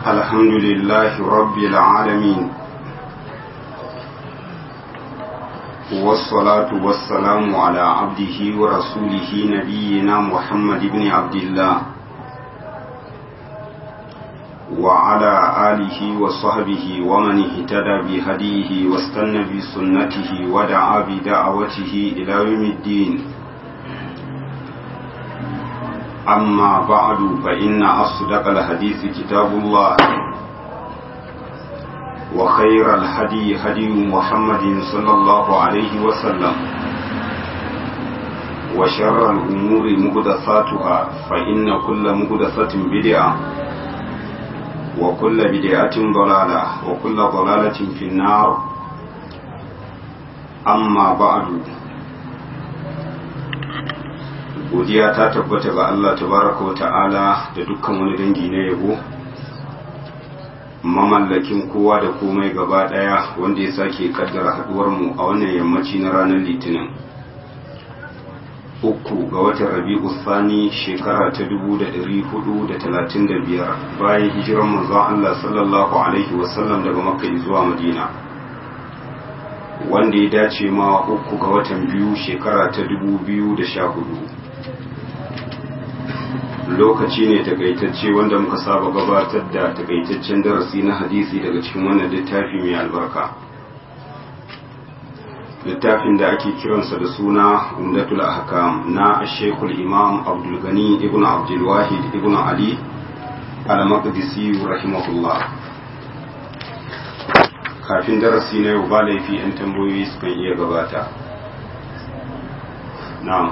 الحمد لله رب العالمين والصلاة والسلام على عبده ورسوله نبينا محمد بن عبد الله وعلى آله وصحبه ومن اهتدى بهديه واستنى بسنته ودعا بدعوته إلى يوم الدين أما بعد فإن أصدق الحديث كتاب الله وخير الهدي هدي محمد صلى الله عليه وسلم وشر الأمور مهدثاتها فإن كل مهدثة بدعة وكل بدعة ضلالة وكل ضلالة في النار أما بعد godiya ta tabbata ga Allah tabaraka wa ta'ala da dukkan wani dangi na yabo mamallakin kowa da komai gaba daya wanda ya sake kaddara haduwar mu a wannan yammaci na ranar litinin uku ga watan rabi'u sani shekara ta dubu da ɗari hudu da talatin da biyar bayan hijirar manzon Allah sallallahu alaihi wasallam daga makka zuwa madina wanda ya dace ma uku ga watan biyu shekara ta dubu biyu da sha hudu lokaci ne takaitacce wanda muka saba gabatar da takaitaccen darasi na hadisi daga cikin wannan littafi mai albarka littafin da ake kiransa da suna umdatul ahkam na shekul imam abdul gani ibn abdul wahid ibn ali al-maqdisi rahimahullah kafin darasi na yau ba laifi 'yan tambayoyi sukan iya gabata na'am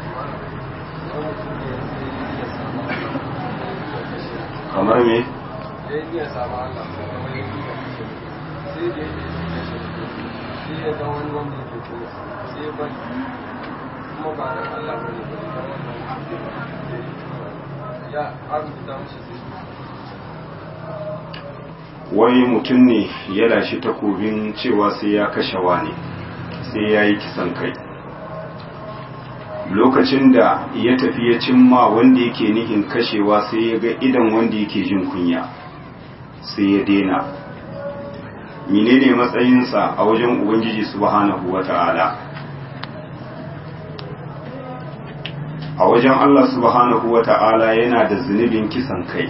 kamar me ya samu Allah sai da sai ya ga wani wanda ke kuma sai ya bari kuma ba dan Allah ba ne ya abuta mushi wai mutum ne ya lashe takobin cewa sai ya kashe wani sai ya yi kisan kai lokacin da ya tafi ya cimma wanda yake nihin kashewa sai ya ga idan wanda yake jin kunya sai ya dena menene matsayinsa a wajen ubangiji subhanahu wata'ala a wajen Allah subhanahu wata'ala yana da zunubin kisan kai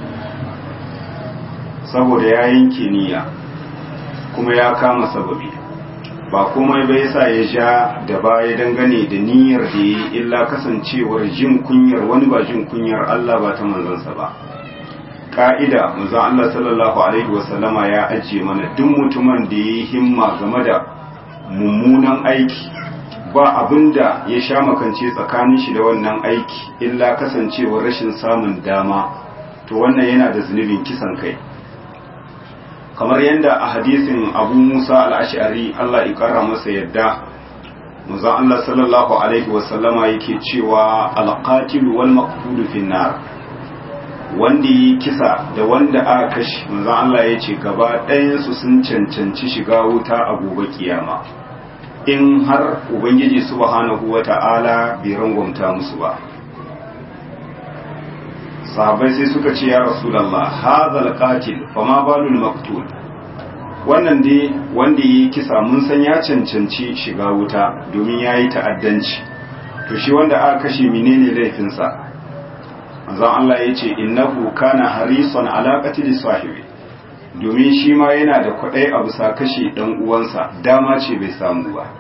saboda ya yanke niyya kuma ya kama sababi ba komai bai sa ya sha da baya dangane da niyyar da yi illa kasancewar jin kunyar wani ba jin kunyar Allah ba ta manzansa ba ka'ida manzo Allah sallallahu alaihi wasallama ya ajiye mana duk mutumin da yi himma game da mummunan aiki ba abinda ya sha makance tsakanin shi da wannan aiki illa kasancewar rashin samun dama to wannan yana da zunubin kisan kai kamar yadda a hadisin abu musa al'ashari Allah ikara masa yadda muza Allah sallallahu Alaihi wasallama yake cewa alƙatilu wal maqtulu finnar wanda yi kisa da wanda aka kashi muza Allah ya ce gaba ɗayansu sun cancanci shiga wuta a gobe kiyama in har ubangiji subhanahu wa ta'ala bai rangwamta musu ba sahabai sai suka ce ya rasulallah hazal qatil fama balul maktul wannan dai wanda yi kisa mun san ya cancanci shiga wuta domin ya yi ta'addanci to shi wanda aka kashe menene laifinsa manzon Allah ya ce innahu kana harisan ala qatil sahibi domin shi ma yana da kwadai a bisa kashe dan uwansa dama ce bai samu ba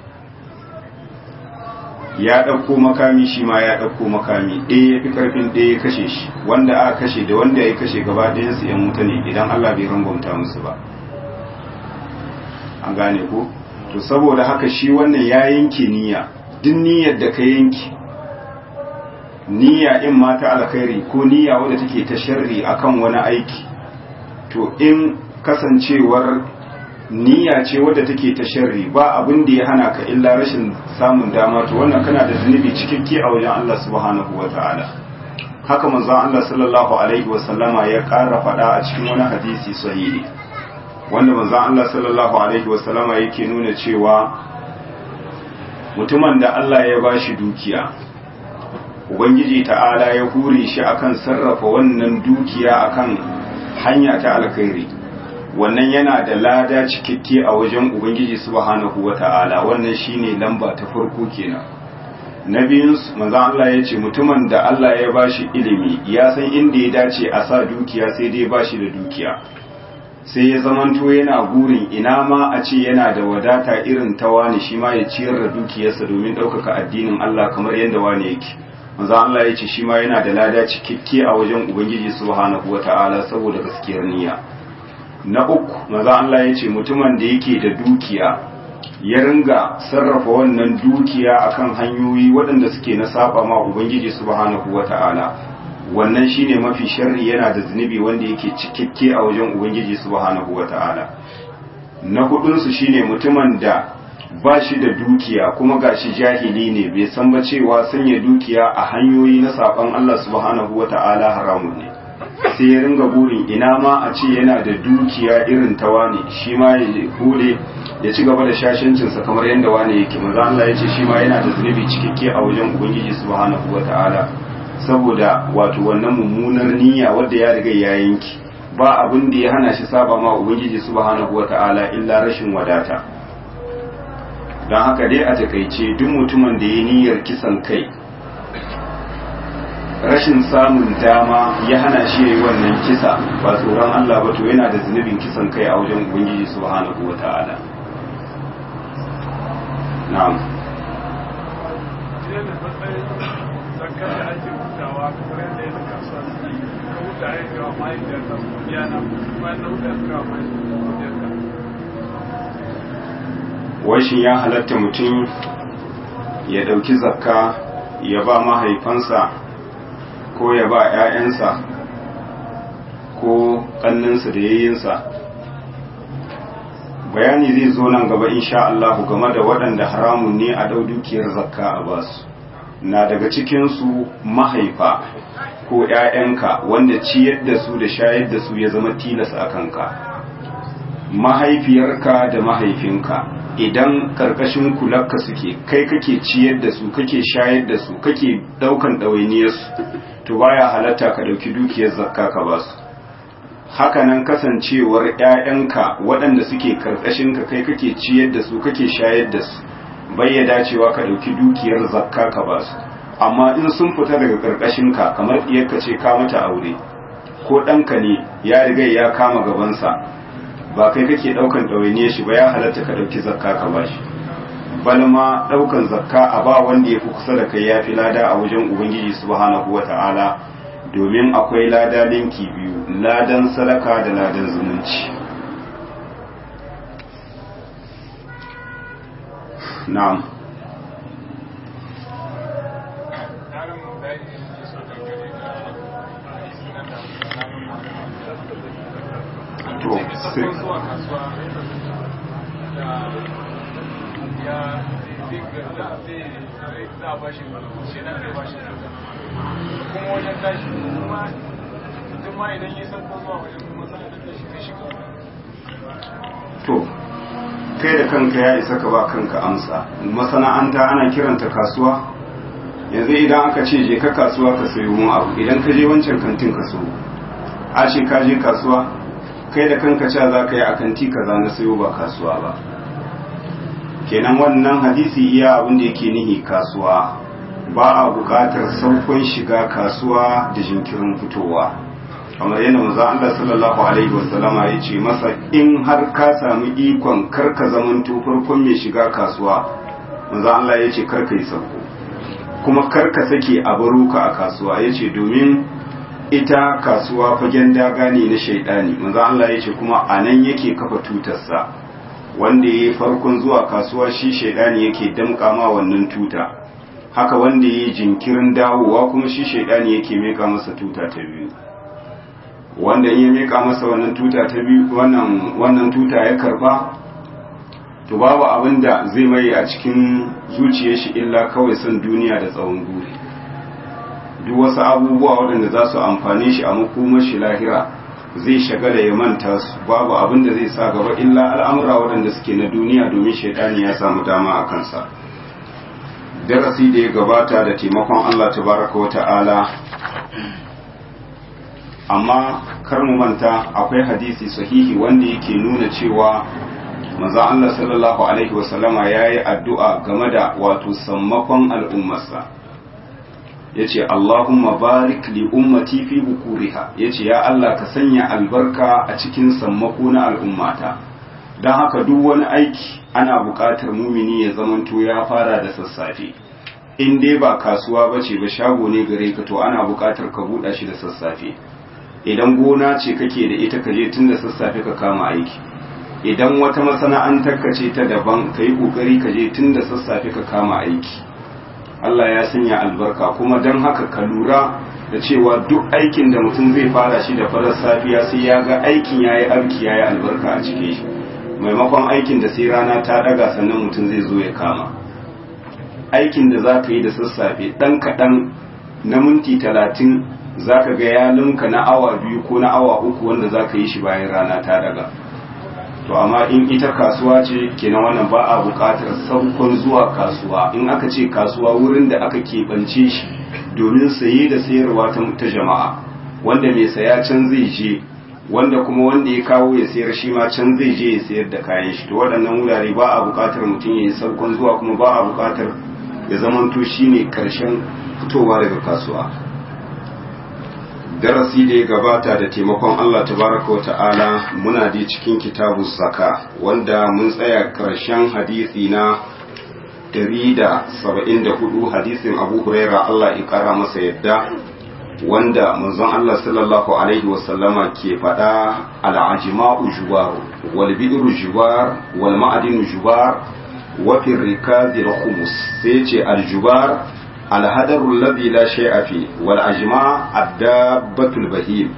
ya ɗauko makami shi ma ya ɗauko makami ɗaya ya fi ƙarfin ɗaya ya kashe shi wanda aka kashe da wanda ya kashe gaba ɗayansu ‘yan wuta ne idan Allah bai rangwamta musu ba an gane ko to saboda haka shi wannan ya yanke niyya duk niyyar da ka yanke niyya in ma ta alkhairi ko niyya wadda take ta sharri akan wani aiki to in kasancewar niyya ce wadda take ta sharri ba abin da ya hana ka illa rashin samun dama to wannan kana da zunubi cikakke a wajen Allah subhanahu wata'ala haka manzon Allah sallallahu alaihi wasallama ya ƙara faɗa a cikin wani hadisi sahihi wanda manzon Allah sallallahu alaihi wasallama yake nuna cewa mutumin da Allah ya bashi dukiya ubangiji ta'ala ya hure shi akan sarrafa wannan dukiya akan hanya ta alkhairi wannan yana da lada cikakke a wajen ubangiji subhanahu wata'ala wannan shine lamba ta farko kenan na biyun manzon Allah ya ce mutumin da Allah ya bashi ilimi ya san inda ya dace a sa dukiya sai dai bashi da dukiya sai ya zamanto yana gurin ina ma a ce yana da wadata irin ta wani shi ma ya ciyar da dukiyarsa domin ɗaukaka addinin Allah kamar yadda wani yake manzo Allah ya ce shi ma yana da lada cikakke a wajen ubangiji subhanahu wata'ala saboda gaskiyar niyya na uku manzo Allah ya ce mutumin da yake da dukiya ya ringa sarrafa wannan dukiya akan hanyoyi waɗanda suke na saba ma ubangiji subhanahu wata'ala wannan shine mafi sharri yana da zunubi wanda yake cikakke a wajen ubangiji subhanahu wata'ala na hudunsu shine mutumin da ba shi da dukiya kuma gashi jahili ne bai san ba cewa sanya dukiya a hanyoyi na saban Allah subhanahu wata'ala haramun ne sai ya ringa burin ina ma a ce yana da dukiya irin ta wani shi ma ya hule ya ci gaba da shashancinsa kamar yadda wani yake maza Allah ya ce shi ma yana da zunubi cikakke a wajen ubangiji subhanahu wata'ala saboda wato wannan mummunar niyya wadda ya riga ya yanki ba abin da ya hana shi saba ma ubangiji subhanahu wata'ala illa rashin wadata don haka dai a takaice duk mutumin da ya niyyar kisan kai rashin samun dama ya hana shi yayi wannan kisa ba tsoron Allah ba to yana da zunubin kisan kai a wajen ubangiji subhanahu wata'ala na'am zakar da ake hutawa kamar yadda ya zaka su ka huta ya ga mahaifiyar ka godiya na bayan na huta ka mahaifiyar godiyar ka washin ya halatta mutum ya ɗauki zakka ya ba mahaifansa ko ya ba 'ya'yansa ko ƙanninsa da yayinsa bayani zai zo nan gaba insha Allah game da waɗanda haramun ne a ɗau dukiyar zakka a basu na daga cikinsu mahaifa ko ‘ya'yanka wanda ciyar da su da shayar da su ya zama tilas a kanka mahaifiyarka da mahaifinka idan karkashin kularka suke kai kake ciyar da su kake shayar da su kake daukan ɗawainiyarsu to baya halatta ka ɗauki dukiyar zakka ka ba su hakanan kasancewar ‘ya'yanka waɗanda suke karkashinka kai kake ciyar da su kake shayar da su bai ya dacewa ka ɗauki dukiyar zakka ka ba su amma in sun fita daga ƙarƙashinka kamar ɗiyarka ce ka mata aure ko ɗanka ne ya riga ya kama gabansa ba kai kake ɗaukan ɗawainiya shi ba ya halatta ka ɗauki zakka ka ba shi balma ɗaukan zakka a ba wanda ya fi kusa da kai ya fi lada a wajen ubangiji subhanahu wa ta'ala domin akwai lada linki biyu ladan sadaka da ladan zumunci na'am to sai zuwa kasuwa da ya zai za a bashi shi nan zai bashi kuma wajen tashi kuma mutum ma idan ya san ko zuwa wajen kuma sanar da shi zai shiga to kai da kanka ya isa ka ba kanka amsa masana'anta ana kiranta kasuwa yanzu idan aka ce je ka kasuwa ka sayo mun abu idan ka je wancan kantin ka so a ce ka je kasuwa kai da kanka cewa za ka yi a kanti kaza na sayo ba kasuwa ba kenan wannan hadisi iya abin da yake nihi kasuwa ba a buƙatar saukon shiga kasuwa da jinkirin fitowa kamar yadda manzo Allah sallallahu alaihi wasallama ya ce masa in har ka samu ikon karka zamanto farkon mai shiga kasuwa manzo Allah ya ce karka yi sauko kuma karka sake a baro ka a kasuwa ya ce domin ita kasuwa fagen daga ne na shaidani manzo Allah ya ce kuma a nan yake kafa tutarsa wanda ya yi farkon zuwa kasuwa shi shaidani yake damƙa ma wannan tuta haka wanda ya yi jinkirin dawowa kuma shi shaidani yake meka masa tuta ta biyu wanda in ya meka masa wannan tuta ta biyu wannan wannan tuta ya karba to babu abin da zai mai a cikin zuciyar shi illa kawai son duniya da tsawon guri duk wasu abubuwa waɗanda za su amfane shi a makomar shi lahira zai shagala ya manta su babu abin da zai sa gaba illa al'amura waɗanda suke na duniya domin shaidani ya samu dama a kansa darasi da ya gabata da taimakon Allah tabaraka wa ta'ala amma kar mu manta akwai hadisi sahihi wanda yake nuna cewa manzo Allah sallallahu alaihi wasallama yayi addu'a game da wato sammakon al'ummarsa yace Allahumma barik li ummati fi bukuriha yace ya Allah ka sanya albarka a cikin sammako na al'ummata dan haka duk wani aiki ana buƙatar mumini ya zamanto ya fara da sassafe in dai ba kasuwa bace ba shago ne gare ka to ana buƙatar ka buɗa shi da sassafe idan gona ce kake da ita ka je tun da sassafe ka kama aiki idan wata masana'antar ka ce ta daban ka yi ƙoƙari ka je tun da sassafe ka kama aiki Allah ya sanya albarka kuma don haka ka lura da cewa duk aikin da mutum zai fara shi da farar safiya sai ya ga aikin ya yi arki ya yi albarka a cike shi maimakon aikin da sai rana ta daga sannan mutum zai zo ya kama aikin da za ka yi da sassafe ɗan kaɗan na minti talatin za ka ga ya linka na awa biyu ko na awa uku wanda za ka yi shi bayan rana ta daga to amma in ita kasuwa ce kenan wannan ba a buƙatar saukon zuwa kasuwa in aka ce kasuwa wurin da aka keɓance shi domin saye da sayarwa ta jama'a wanda mai saya can zai je wanda kuma wanda ya kawo ya sayar shi ma can zai je ya sayar da kayan shi to waɗannan wurare ba a buƙatar mutum ya yi saukon zuwa kuma ba a buƙatar ya zamanto shine karshen fitowa daga kasuwa darasi da ya gabata da taimakon Allah tabaraka wa ta'ala muna da cikin kitabu zaka wanda mun tsaya karshen hadisi na 174 hadisin Abu Huraira Allah ya kara masa yadda wanda manzon Allah sallallahu alaihi wasallama ke faɗa al'ajima'u jubar wal bidru jubar wal ma'adinu jubar wa fi rikazi khumus sai ce al-jubar الهدر الذي لا شيء فيه والأجماع الدابة البهيم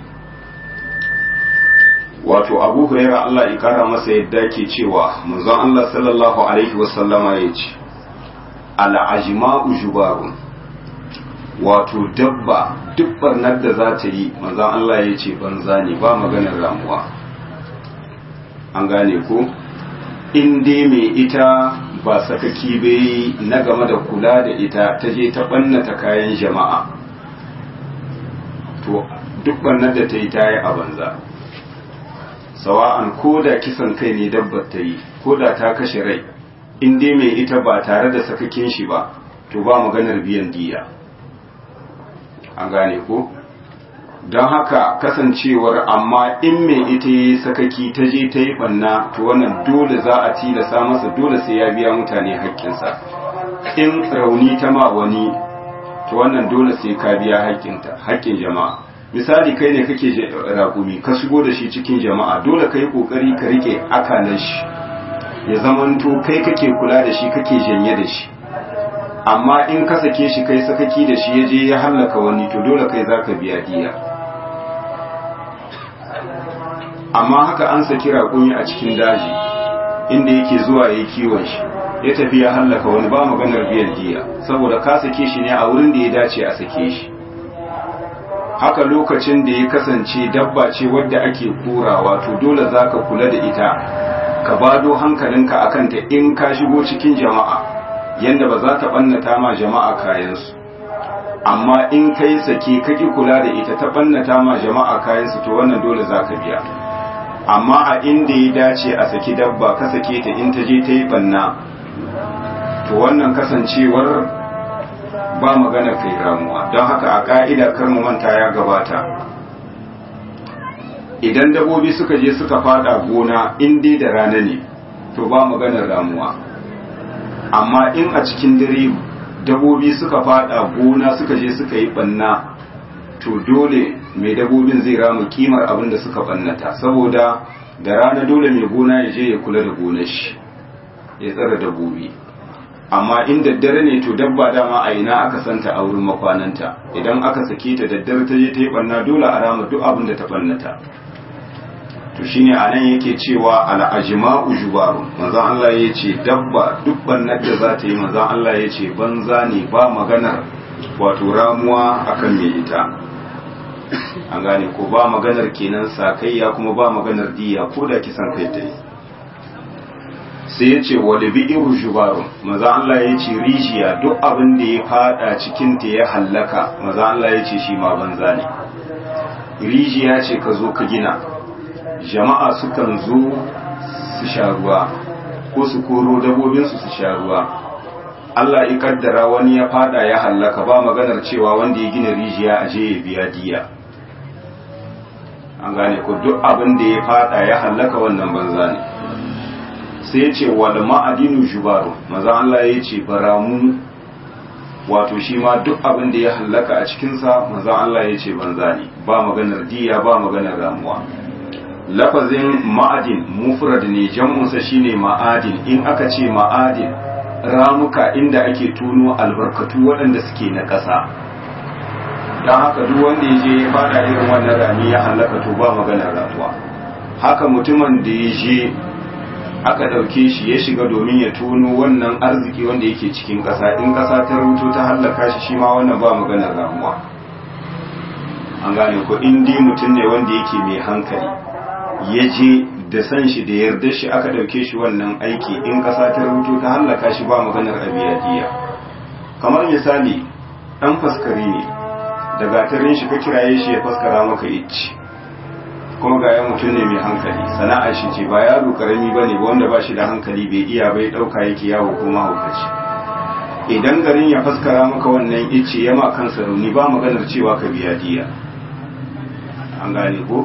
wato abu huraira Allah ya kara masa yadda ke cewa manzon Allah sallallahu alaihi wasallama ya ce al'ajma'u jubarun wato dabba duk barnar da za ta yi manzon Allah ya ce banza ne ba maganar ramuwa an gane ko in dai mai ita ba sakaki bai na game da kula da ita ta je ta ɓannata kayan jama'a to duk ɓannar da ta yi ta yi a banza sawa'an ko da kisan kai ne dabbar ta yi ko da ta kashe rai in dai mai ita ba tare da sakakin shi ba to ba maganar biyan diya an gane ko don haka kasancewar amma in mai ita yi sakaki ta je ta yi banna to wannan dole za a tilasa masa dole sai ya biya mutane haƙƙinsa in rauni ta ma wani to wannan dole sai ka biya haƙƙin jama'a misali kai ne kake raƙumi ka shigo da shi cikin jama'a dole ka yi ƙoƙari ka riƙe akalan shi ya zamanto kai kake kula da shi kake janye da shi amma in ka sake shi kai sakaki da shi ya je ya hallaka wani to dole kai za ka biya diya amma haka an saki raƙumi a cikin daji inda yake zuwa ya kiwon shi ya tafi ya hallaka wani ba maganar biyan diya saboda ka sake shi ne a wurin da ya dace a sake shi haka lokacin da ya kasance dabba ce wadda ake kurawa to dole za ka kula da ita ka bado hankalinka a kanta in ka shigo cikin jama'a yadda ba za ta ɓannata ma jama'a kayansu amma in kai sake kaki kula da ita ta ɓannata ma jama'a kayansu to wannan dole za ka biya amma a inda ya dace a saki dabba ka sake ta in ta je ta yi ɓanna to wannan kasancewar ba magana kai ramuwa don haka a ka'ida kar mu manta ya gabata idan dabobi suka je suka fada gona in dai da rana ne to ba maganar ramuwa amma in a cikin dare dabobi suka fada gona suka je suka yi banna to dole mai dabobin zai rama kimar abin da suka bannata saboda da rana dole mai gona ya je ya kula da gonar shi ya tsara dabobi amma in daddare ne to dabba dama a ina aka santa a wurin makwananta idan aka sake ta daddare ta je ta yi banna dole a rama duk abin da ta bannata to shine anan yake cewa al'ajma'u jubarun manzon Allah ya ce dabba duk bannar da za ta yi manzon Allah ya ce banza ne ba maganar wato ramuwa akan mai ita an gane ko ba maganar kenan sakayya kuma ba maganar diya ko da kisan kai ta yi sai ya ce wali bi'iru jubarun maza Allah ya ce rijiya duk abin da ya fada cikin ta ya hallaka maza Allah ya ce shi ma banza ne rijiya ce ka zo ka gina jama'a sukan zo su sha ruwa ko su koro dabobinsu su sha ruwa Allah ya kaddara wani ya fada ya hallaka ba maganar cewa wanda ya gina rijiya a je ya biya diya an gane ko duk abin da ya fada ya hallaka wannan banza ne sai ce wal ma'adinu jubaru maza Allah ya ce baramu wato shi ma duk abin da ya hallaka a cikinsa maza Allah ya ce banza ne ba maganar diya ba maganar ramuwa lafazin ma'adin mufrad ne jam'unsa shine ma'adin in aka ce ma'adin ramuka inda ake tuno albarkatu waɗanda suke na ƙasa don haka duk wanda ya je ya fada irin wannan rami ya hallaka to ba maganar ramuwa haka mutumin da ya je aka ɗauke shi ya shiga domin ya tono wannan arziki wanda yake cikin ƙasa in ƙasa ta rubuto ta hallaka shi shi ma wannan ba maganar ramuwa an gane ko in dai mutum ne wanda yake mai hankali ya je da san shi da yarda shi aka ɗauke shi wannan aiki in ƙasa ta rubuto ta hallaka shi ba maganar abiyadiya kamar misali ɗan faskari ne da gatarin shi ka kiraye shi ya faskara maka icci kuma ga ya mutum ne mai hankali sana'ar shi ce ba yaro karami ba ne wanda ba shi da hankali bai iya bai ɗauka yake yawo ko mahaukaci idan garin ya faskara maka wannan icce ya ma kansa rauni ba maganar cewa ka biya diya an gane ko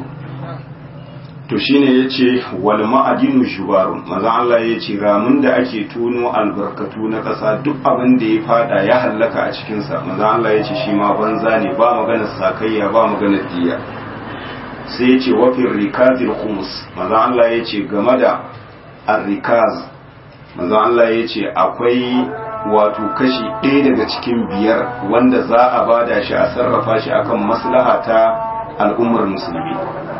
to shine yace wal ma'adinu shubarun maza Allah yace ramin da ake tono albarkatu na ƙasa duk abin da ya fada ya hallaka a cikin sa maza Allah yace shi ma banza ne ba maganar sakayya ba maganar diya sai yace wa fil rikazil khums maza Allah yace game da ar-rikaz maza Allah yace akwai wato kashi ɗaya daga cikin biyar wanda za a bada shi a sarrafa shi akan maslaha ta al'ummar musulmi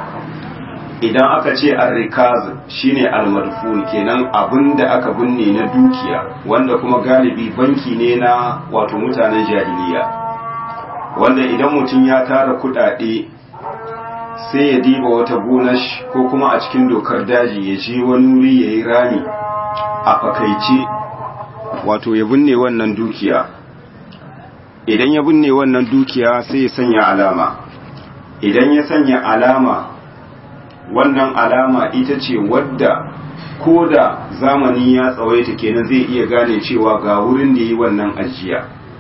idan aka ce arrikaz shine almarfun kenan abin da aka binne na dukiya wanda kuma galibi banki ne na wato mutanen jahiliya wanda idan mutum ya tara kudade sai ya diba wata gonar ko kuma a cikin dokar daji ya je wani wuri ya yi rami a fakaice wato ya binne wannan dukiya idan ya binne wannan dukiya sai ya sanya alama idan ya sanya alama wannan alama ita ce wadda ko da zamani ya tsawaita kenan zai iya gane cewa ga wurin da yi wannan ajiya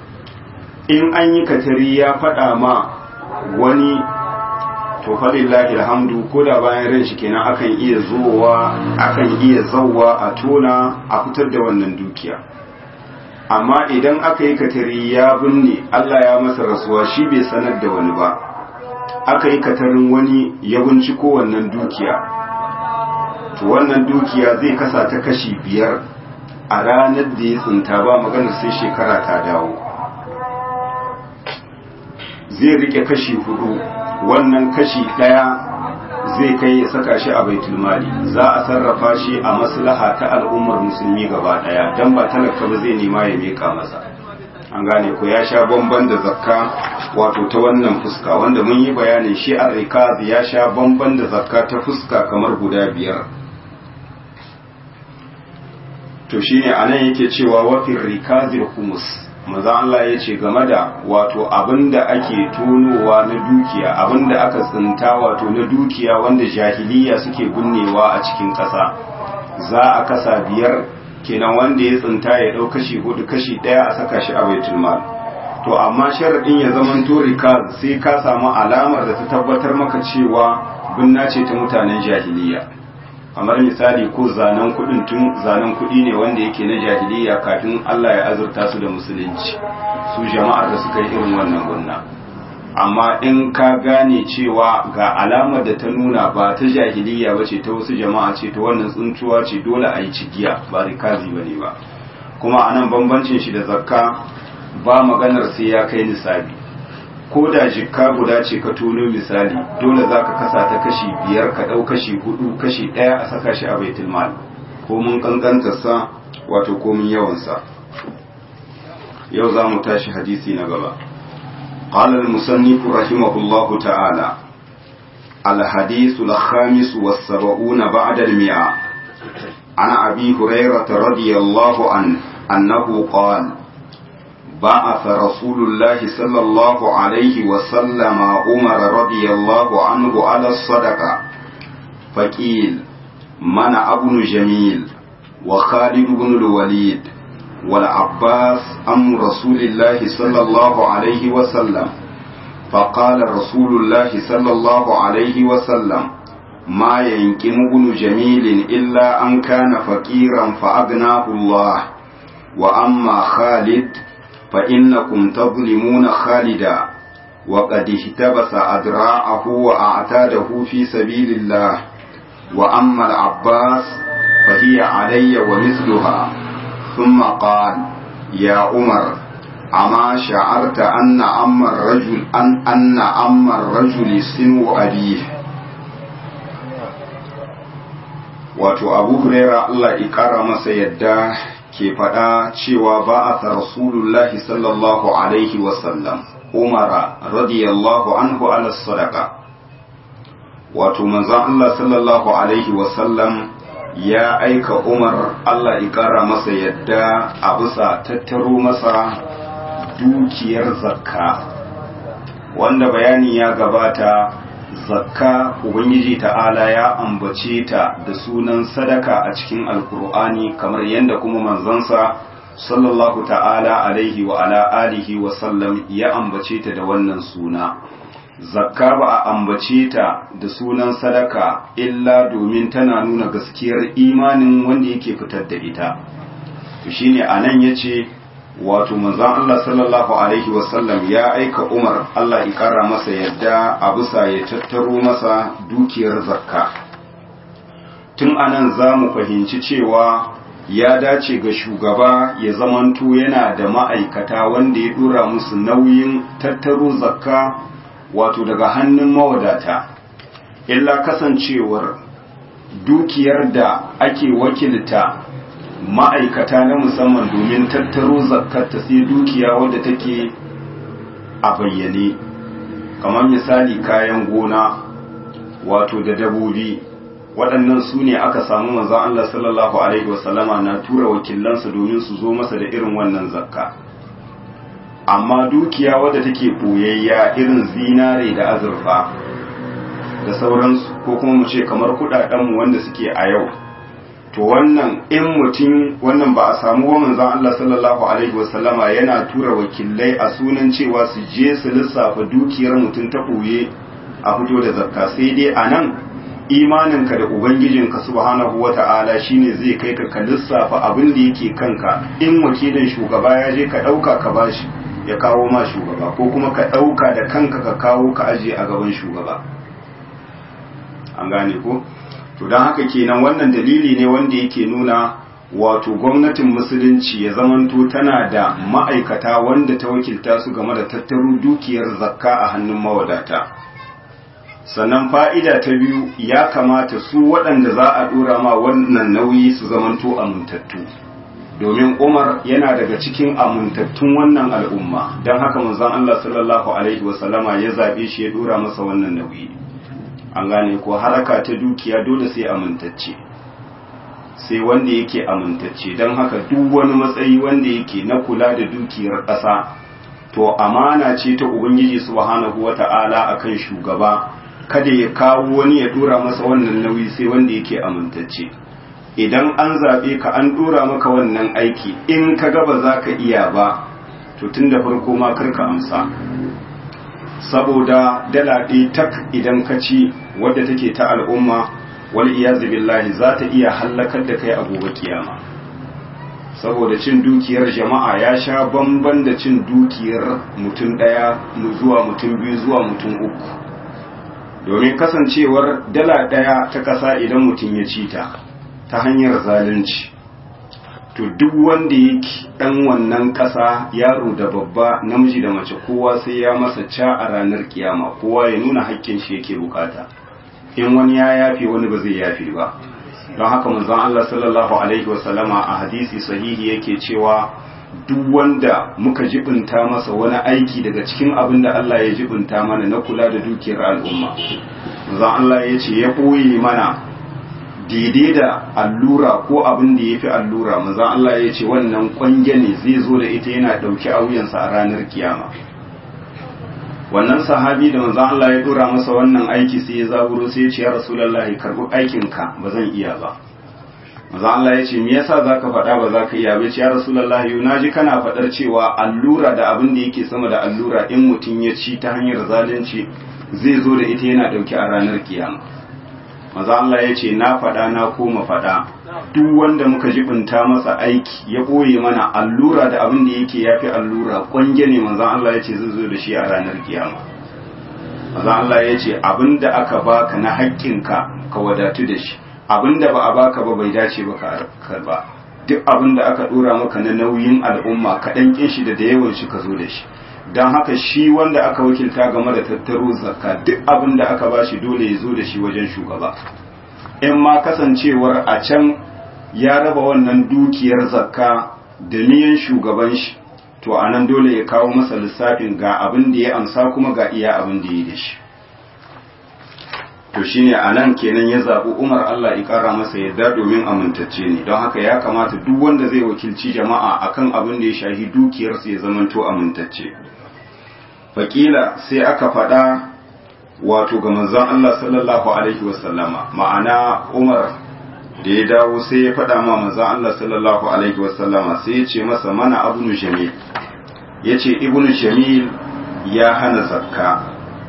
in an yi katari ya faɗa ma wani to falillahi alhamdu ko da bayan ran shi kenan akan iya zuwa akan iya zauwa a tona a fitar da wannan dukiya amma idan aka yi katari ya binne Allah ya masa rasuwa shi bai sanar da wani ba aka yi katarin wani ya binciko wannan dukiya to wannan dukiya zai kasa ta kashi biyar a ranar da ya tsinta ba maganar sai shekara ta dawo zai rike kashi hudu wannan kashi daya zai kai ya saka shi a baitulmali za a sarrafa shi a maslaha ta al'ummar musulmi gaba daya dan ba talaka ba zai nema ya meka masa an gane ko ya sha bamban da zakka wato ta wannan fuska wanda mun yi bayanin shi a rikaz ya sha bamban da zakka ta fuska kamar guda biyar to shine anan yake cewa wafin rikazil humus maza Allah ya ce game da wato abinda ake tonowa na dukiya abinda aka tsinta wato na dukiya wanda jahiliya suke binnewa a cikin ƙasa za a kasa biyar kenan wanda ya tsinta ya ɗau kashi hudu kashi ɗaya a saka shi a baitul mal to amma sharaɗin ya zaman to rikaz sai ka samu alamar da ta tabbatar maka cewa binna ce ta mutanen jahiliya kamar misali ko zanen kuɗin tun zanen kuɗi ne wanda yake na jahiliya kafin Allah ya azurta su da musulunci su jama'ar da suka yi irin wannan gunna amma in ka gane cewa ga alamar da ta nuna ba ta jahiliya ba ce ta wasu jama'a ce ta wannan tsuntuwa ce dole a yi cigiya ba rikazi ba ne ba kuma a nan bambancin shi da zakka ba maganar sai ya kai nisabi ko da jikka guda ce ka tono misali dole za ka kasa ta kashi biyar ka ɗau kashi hudu kashi ɗaya a saka shi a baitul mal ko mun sa wato ko mun yawansa yau za mu tashi hadisi na gaba قال المصنف رحمه الله تعالى الحديث الخامس والسبعون بعد المئة عن أبي هريرة رضي الله عنه أنه قال بعث رسول الله صلى الله عليه وسلم عمر رضي الله عنه على الصدقة فقيل منع ابن جميل وخالد بن الوليد والعباس أم رسول الله صلى الله عليه وسلم فقال رسول الله صلى الله عليه وسلم ما ينكم ابن جميل إلا أن كان فقيرا فأغناه الله وأما خالد فإنكم تظلمون خالدا وقد اهتبس أدراعه وأعتاده في سبيل الله وأما العباس فهي علي ومثلها ثم قال يا عمر أما شعرت أن أم الرجل أن أن أم الرجل سنو أبيه wato abu huraira Allah ikara masa yadda ke faɗa cewa ba a rasulullahi sallallahu alaihi wasallam umara radiyallahu anhu ala sadaka wato manzon Allah sallallahu alaihi wasallam ya aika umar Allah ikara masa yadda a bisa tattaro masa dukiyar zakka wanda bayani ya gabata zakka ubangiji ta'ala ya ambace ta da sunan sadaka a cikin alkur'ani kamar yadda kuma manzansa sallallahu ta'ala alaihi wa ala alihi wa sallam ya ambace ta da wannan suna zakka ba a ambace ta da sunan sadaka illa domin tana nuna gaskiyar imanin wanda yake fitar da ita to shine anan yace wato manzon Allah sallallahu alaihi wasallam ya aika Umar Allah ya kara masa yadda a bisa ya tattaro masa dukiyar zakka tun anan za mu fahimci cewa ya dace ga shugaba ya zamanto yana da ma'aikata wanda ya dora musu nauyin tattaro zakka wato daga hannun mawadata illa kasancewar dukiyar da ake wakilta ma'aikata na musamman domin tattaro zakkata sai dukiya wadda take a bayyane kamar misali kayan gona wato da dabobi waɗannan su ne aka samu manzan Allah sallallahu Alaihi wasallama na tura wakilansa domin su zo masa da irin wannan zakka amma dukiya wadda take ɓoyayya irin zinare da azurfa da sauransu ko kuma mu ce kamar kuɗaɗenmu wanda suke a yau to wannan in mutum wannan ba a samu wa manzon Allah sallallahu alaihi wasallama yana tura wakilai a sunan cewa su je su lissafa dukiyar mutum ta ɓoye a fito da zakka sai dai a nan imaninka da ubangijinka subhanahu wata'ala shine zai kai ka ka lissafa abin da yake kanka in wakilin shugaba ya je ka ɗauka ka bashi ya kawo ma shugaba ko kuma ka ɗauka da kanka ka kawo ka aje a gaban shugaba an gane ko to don haka kenan wannan dalili ne wanda yake nuna wato gwamnatin musulunci ya zamanto tana da ma'aikata wanda ta wakilta su game da tattaro dukiyar zakka a hannun mawadata sannan fa'ida ta biyu ya kamata su waɗanda za a ɗora ma wannan nauyi su zamanto amintattu domin umar yana daga cikin amintattun wannan al'umma don haka manzon Allah sallallahu alaihi wasallama ya zaɓe shi ya ɗora masa wannan nauyi an gane ko haraka ta dukiya dole sai amintacce sai wanda yake amintacce don haka duk wani matsayi wanda yake na kula da dukiyar ƙasa to amana ce ta ubangiji subhanahu wata'ala akan shugaba kada ya kawo wani ya dora masa wannan nauyi sai wanda yake amintacce idan an zaɓe ka an dora maka wannan aiki in ka ga ba za ka iya ba to tun da farko ma karka amsa saboda dala ɗaya tak idan ka ci wadda take ta al'umma wal iyazu billahi za ta iya hallakar da kai a gobe kiyama saboda cin dukiyar jama'a ya sha bamban da cin dukiyar mutum ɗaya zuwa mutum biyu zuwa mutum uku domin kasancewar dala ɗaya ta ƙasa idan mutum ya ci ta ta hanyar zalunci to duk wanda yake ɗan wannan ƙasa yaro da babba namiji da mace kowa sai ya masa ca a ranar kiyama kowa ya nuna haƙƙin shi yake bukata in wani ya yafe wani ba zai yafe ba don haka manzon Allah sallallahu alaihi wasallama a hadisi sahihi yake cewa duk wanda muka jibinta masa wani aiki daga cikin abin da Allah ya jibinta mana na kula da dukiyar al'umma manzon Allah ya ce ya ɓoye mana daidai da allura ko abin da ya fi allura manzan Allah ya ce wannan kwange ne zai zo da ita yana ɗauki a wuyansa a ranar kiyama wannan sahabi da manzan Allah ya dora masa wannan aiki sai ya zaburo sai ya ce ya rasulullahi karɓi aikinka ba zan iya ba manzan Allah ya ce me yasa zaka faɗa ba za ka iya ba ce ya rasulullahi na ji kana faɗar cewa allura da abin da yake sama da allura in mutum ya ci ta hanyar zalunci zai zo da ita yana ɗauki a ranar kiyama maza Allah ya ce na faɗa na koma faɗa duk wanda muka jibinta masa aiki ya ɓoye mana allura da abin da yake ya fi allura ƙwange ne maza Allah ya ce zai zo da shi a ranar kiyama maza Allah ya ce abin da aka baka na haƙƙinka ka wadatu da shi abin da ba a baka ba bai dace ba ka karba duk abin da aka ɗora maka na nauyin al'umma ka ɗan ƙin shi da da yawan shi ka zo da shi don haka shi wanda aka wakilta game da tattaro zakka duk abin da aka ba shi dole ya zo da shi wajen shugaba in ma kasancewar a can ya raba wannan dukiyar zakka da niyan shugaban shi to a nan dole ya kawo masa lissafin ga abin da ya amsa kuma ga iya abin da ya da shi to shine a nan kenan ya zaɓi umar Allah ya ƙara masa yadda domin amintacce ne don haka ya kamata duk wanda zai wakilci jama'a akan abin da ya shahi dukiyarsa ya zamanto amintacce fakila sai aka faɗa wato ga manzon Allah sallallahu alaihi wasallama ma'ana Umar da ya dawo sai ya faɗa ma manzon Allah sallallahu alaihi wasallama sai ya ce masa mana abnu jamil ya ce ibnu jamil ya hana zakka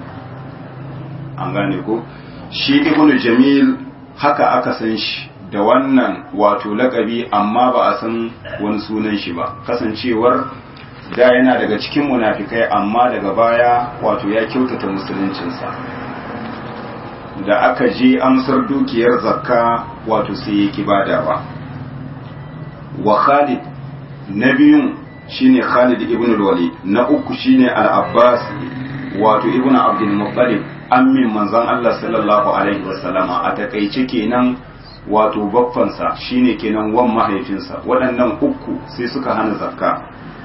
an gane ko shi ibnu jamil haka aka san shi da wannan wato lakabi amma ba a san wani sunan shi ba kasancewar da yana daga cikin munafikai amma daga baya wato ya kyautata musuluncinsa da aka je amsar dukiyar zakka wato sai ya ki badawa wa Khalid na biyun shine Khalid ibn al-Walid na uku shine al-Abbas wato ibn Abdul Muttalib ammin manzon Allah sallallahu alaihi wasallama a takaice kenan wato baffansa shine kenan wan mahaifinsa waɗannan uku sai suka hana zakka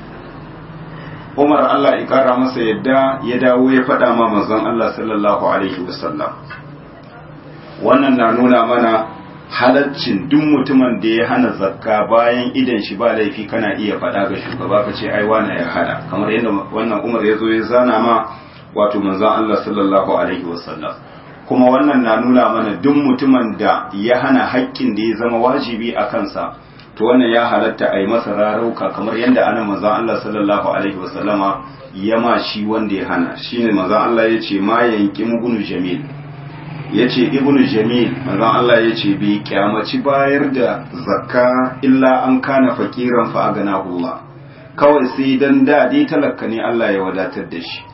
Umar Allah ya kara masa yadda ya dawo ya faɗa ma manzon Allah sallallahu alaihi wasallam wannan na nuna mana halaccin duk mutumin da ya hana zakka bayan idan shi ba laifi kana iya faɗa ga shugaba ka ce ai wani ya hana kamar yadda wannan Umar ya zo ya zana ma wato manzon Allah sallallahu alaihi wasallam kuma wannan na nuna mana duk mutumin da ya hana haƙƙin da ya zama wajibi a kansa to wannan ya halatta a yi masa rarauka kamar yadda ana manzon Allah sallallahu alaihi wasallama ya ma shi wanda ya hana shine manzon Allah ya ce ma yanki mugunu jamil ya ce ibnu jamil manzon Allah ya ce bai kyamaci bayar da zakka illa an kana fakiran fa agana Allah kawai sai dan da dai talaka ne Allah ya wadatar da shi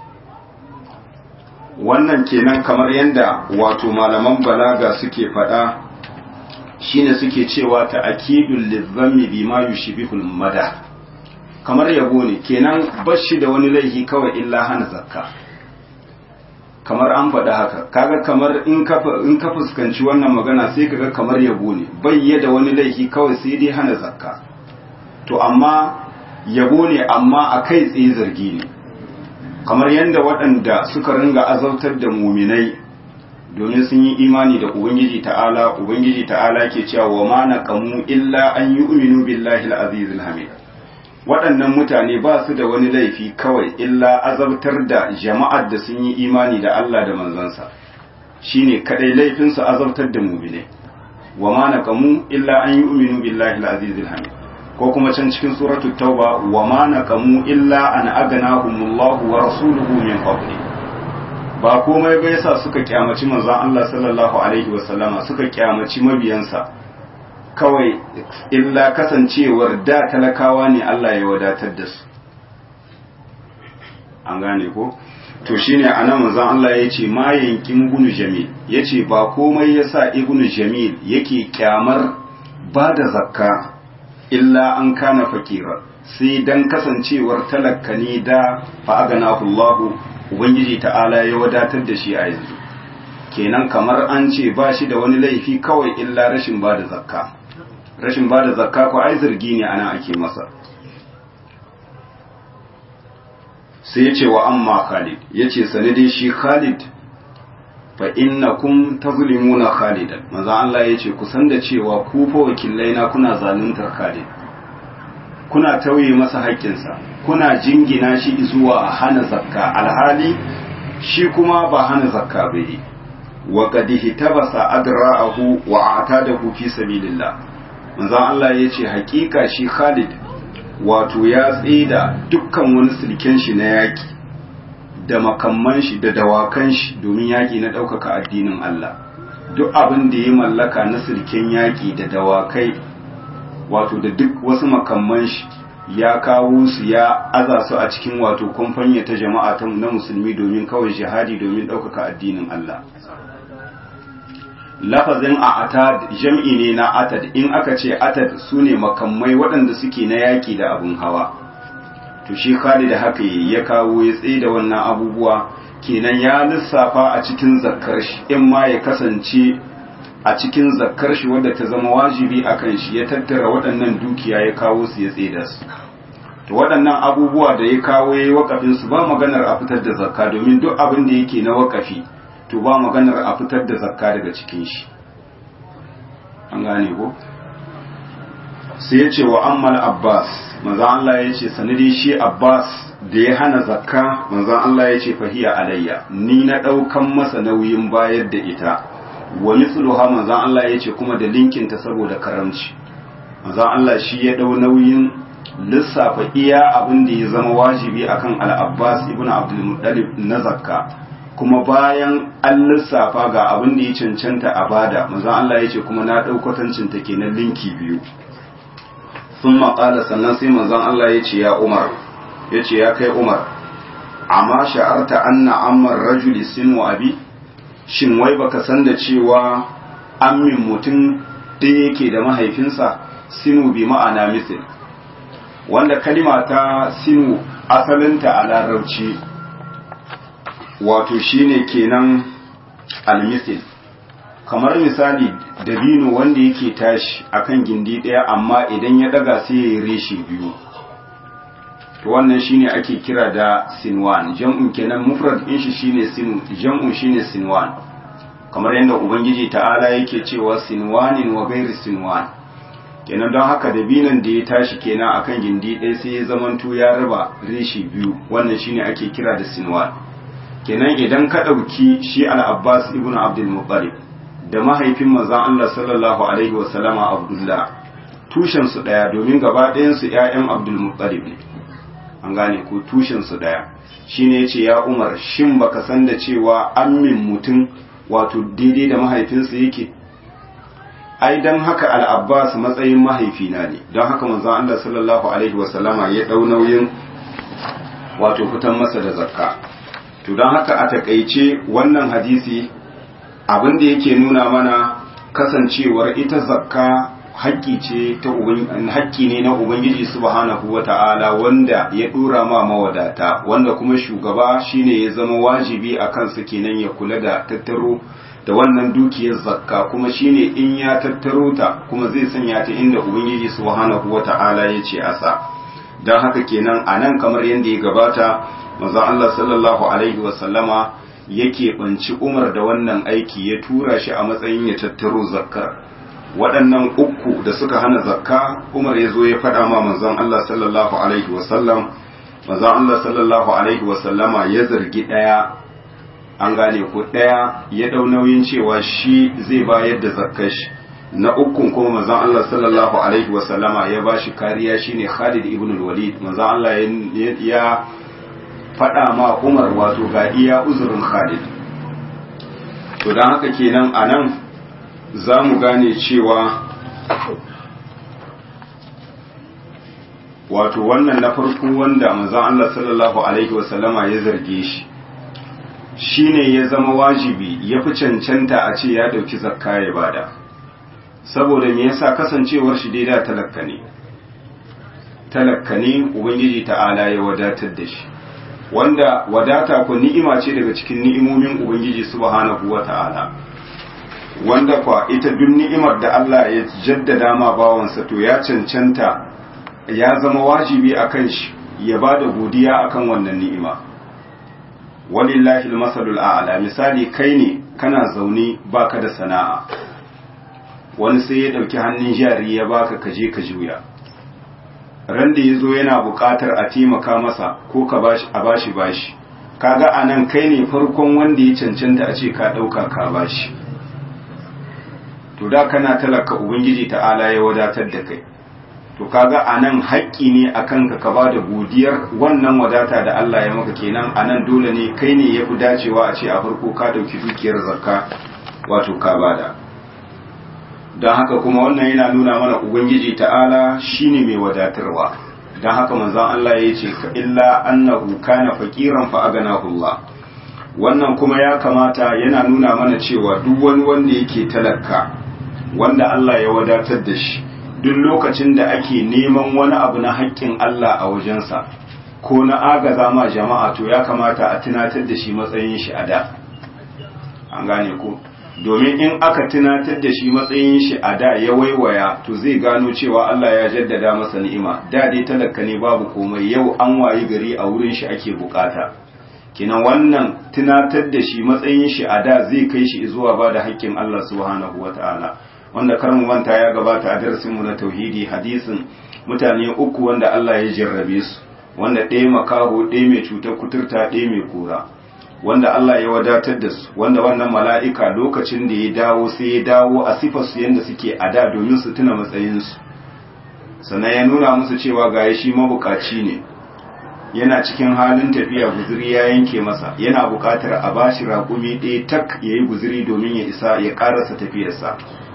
wannan kenan kamar yadda wato malaman balaga suke faɗa shine suke cewa ta akidul lizzammi bima yushbihul mada kamar yabo ne kenan bashi da wani laifi kawai illa hana zakka kamar an faɗa haka kaga kamar in ka in ka fuskanci wannan magana sai kaga kamar yabo ne bayye da wani laifi kawai sai dai hana zakka to amma yabo ne amma a kai tsaye zargi ne kamar yadda waɗanda suka ringa azautar da muminai domin sun yi imani da ubangiji ta'ala ubangiji ta'ala ke cewa wa ma naqamu illa an yu'minu billahi al-aziz al-hamid waɗannan mutane ba su da wani laifi kawai illa azabtar da jama'ar da sun yi imani da Allah da manzansa shine kadai laifin su azabtar da muminai wa ma naqamu illa an yu'minu billahi al-aziz al-hamid ko kuma can cikin suratul tauba wa ma naqamu illa an aganahumullahu wa rasuluhu min fadli ba komai bai sa suka kyamaci manzon Allah sallallahu alaihi wa sallama suka kyamaci mabiyansa kawai illa kasancewar da talakawa ne Allah ya wadatar da su an gane ko to shine anan manzon Allah ya ce ma yankin ibnu jamil yace ba komai yasa ibnu jamil yake kyamar ba da zakka illa an kana fakira sai dan kasancewar talakka ne da fa'aganahu Allah ubangiji ta'ala ya wadatar da shi a yanzu kenan kamar an ce ba shi da wani laifi kawai illa rashin ba da zakka rashin ba da zakka ko ai zargi ne ana ake masa sai ya ce wa amma Khalid ya ce sane dai shi Khalid fa innakum tazlimuna khalidan manzo Allah yace ku san da cewa ku fa wakilai na kuna zaluntar Khalid kuna tauye masa haƙƙinsa kuna jingina shi zuwa hana zakka alhali shi kuma ba hana zakka bai wa qad hitabasa adra'ahu wa atadahu fi sabilillah manzo Allah yace haƙiƙa shi Khalid wato ya tsida dukkan wani silken shi na yaki da makamman shi da dawakan shi domin yaki na ɗaukaka addinin Allah duk abin da ya mallaka na silken yaki da dawakai wato da duk wasu makamman shi ya kawo su ya aza su a cikin wato kumfanya ta jama'a ta na musulmi domin kawai jihadi domin ɗaukaka addinin Allah lafazin a atad jam'i ne na atad in aka ce atad su ne makamai waɗanda suke na yaƙi da abin hawa to shi Khalid haka ya kawo ya tsaye da wannan abubuwa kenan ya lissafa a cikin zakkar shi in ma ya kasance a cikin zakkar shi wadda ta zama wajibi a kan shi ya tattara waɗannan dukiya ya kawo su ya tsaye da su to waɗannan abubuwa da ya kawo ya yi wakafin su ba maganar a fitar da zakka domin duk abin da yake na wakafi to ba maganar a fitar da zakka daga cikin shi an gane ko sai ya ce wa ammal abbas manzo Allah ya ce sanadi shi abbas da ya hana zakka manzo Allah ya ce fahiya alayya ni na daukan masa nauyin bayar da ita wa mithluha manzo Allah ya ce kuma da linkin ta saboda karamci manzo Allah shi ya dau nauyin lissafa iya abin da ya zama wajibi akan al-Abbas ibn Abdul Muttalib na zakka kuma bayan an lissafa ga abin da ya cancanta a bada manzo Allah ya ce kuma na dau kwatancin ta kenan linki biyu sun maƙala sannan sai manzon Allah ya ce ya Umar ya ce ya kai Umar amma sha'arta anna ammar rajuli sinu abi shin wai baka san da cewa ammin mutum ɗaya yake da mahaifinsa sinu bi ma'ana misil wanda kalima ta sinu asalinta a larabci wato shine kenan almisil kamar misali dabino wanda yake tashi akan gindi ɗaya amma idan ya daga sai ya yi reshe biyu to wannan shine ake kira da sinwan jam'un kenan mufrad din shi shine sin jam'un shine sinwan kamar yadda ubangiji ta'ala yake cewa sinwanin wa ghairi sinwan kenan don haka dabinon da ya tashi kenan akan gindi ɗaya sai ya zamanto ya raba reshe biyu wannan shine ake kira da sinwan kenan idan ka ɗauki shi al-abbas ibn abdul muttalib da mahaifin manzon Allah sallallahu alaihi wa sallama Abdullah tushen su daya domin gaba ɗayan su ƴaƴan Abdul Muttalib ne an gane ko tushen su daya shine yace ya Umar shin baka san da cewa ammin mutum wato daidai da mahaifinsa yake ai dan haka al-Abbas matsayin mahaifina ne don haka manzon Allah sallallahu alaihi wa sallama ya dau nauyin wato fitan masa da zakka to don haka a takaice wannan hadisi abin da yake nuna mana kasancewar ita zakka haƙƙi ce ta haƙƙi ne na ubangiji subhanahu wata'ala wanda ya dora ma mawadata wanda kuma shugaba shine ya zama wajibi a kansa kenan ya kula da tattaro da wannan dukiyar zakka kuma shine in ya tattaro ta kuma zai sanya ta inda ubangiji subhanahu wata'ala ya ce asa don haka kenan a nan kamar yadda ya gabata manzon Allah sallallahu alaihi wasallama yake banci Umar da wannan aiki ya tura shi a matsayin ya tattaro zakkar waɗannan uku da suka hana zakka Umar ya zo ya faɗa ma manzon Allah sallallahu alaihi wasallam manzon Allah sallallahu alaihi wasallama ya zargi ɗaya an gane ko ɗaya ya ɗau nauyin cewa shi zai bayar da zakkar shi na ukun kuma manzon Allah sallallahu alaihi wasallama ya ba shi kariya shine Khalid ibn al-Walid manzon Allah ya faɗa ma Umar wato ga iya uzurin Khalid to don haka kenan a nan za mu gane cewa wato wannan na farko wanda manzon Allah sallallahu alaihi wasallama ya zarge shi shine ya zama wajibi ya fi cancanta a ce ya dauki zakka ya bada saboda me yasa kasancewar shi daida talakka ne talakka ne ubangiji ta'ala ya wadatar da shi wanda wadata ku ni'ima ce daga cikin ni'imomin ubangiji subhanahu wata'ala wanda kwa ita duk ni'imar da Allah ya jaddada ma bawansa to ya cancanta ya zama wajibi akan shi ya bada godiya akan wannan ni'ima walillahi almasalul a'la misali kai ne kana zaune baka da sana'a wani sai ya dauki hannun jari ya baka kaje ka juya ran da yazo yana buƙatar a taimaka masa ko ka bashi a bashi bashi kaga anan kai ne farkon wanda ya cancanta a ce ka dauka ka bashi to da kana talaka ubangiji ta'ala ya wadatar da kai to kaga anan haƙƙi ne akan ka ka bada godiyar wannan wadata da Allah ya maka kenan anan dole ne kai ne yafi dacewa a ce a farko ka dauki dukiyar zakka wato ka bada don haka kuma wannan yana nuna mana ubangiji ta'ala shine mai wadatarwa don haka manzon Allah ya ce ka illa annahu kana faqiran fa aganahu Allah wannan kuma ya kamata yana nuna mana cewa duk wani wanda yake talaka wanda Allah ya wadatar da shi duk lokacin da ake neman wani abu na haƙƙin Allah a wajensa ko na agaza ma jama'a to ya kamata a tunatar da shi matsayin shi a da an gane ko domin in aka tunatar da shi matsayin shi a da ya waiwaya to zai gano cewa Allah ya jaddada masa ni'ima da dai talaka ne babu komai yau an wayi gari a wurin shi ake bukata kinan wannan tunatar da shi matsayin shi a da zai kai shi zuwa ba da haƙƙin Allah subhanahu wataala wanda kar mu manta ya gabata a darasin mu na tauhidi hadisin mutane uku wanda Allah ya jarrabe su wanda ɗaya makaho ɗaya mai cutar kuturta ɗaya mai kura wanda Allah ya wadatar da su wanda wannan mala'ika lokacin da ya dawo sai ya dawo a sifar su yanda suke a da domin su tuna matsayin su sannan ya nuna musu cewa ga shi mabukaci ne yana cikin halin tafiya guzuri ya yanke masa yana buƙatar a bashi raƙumi ɗaya tak ya yi guzuri domin ya isa ya ƙarasa tafiyarsa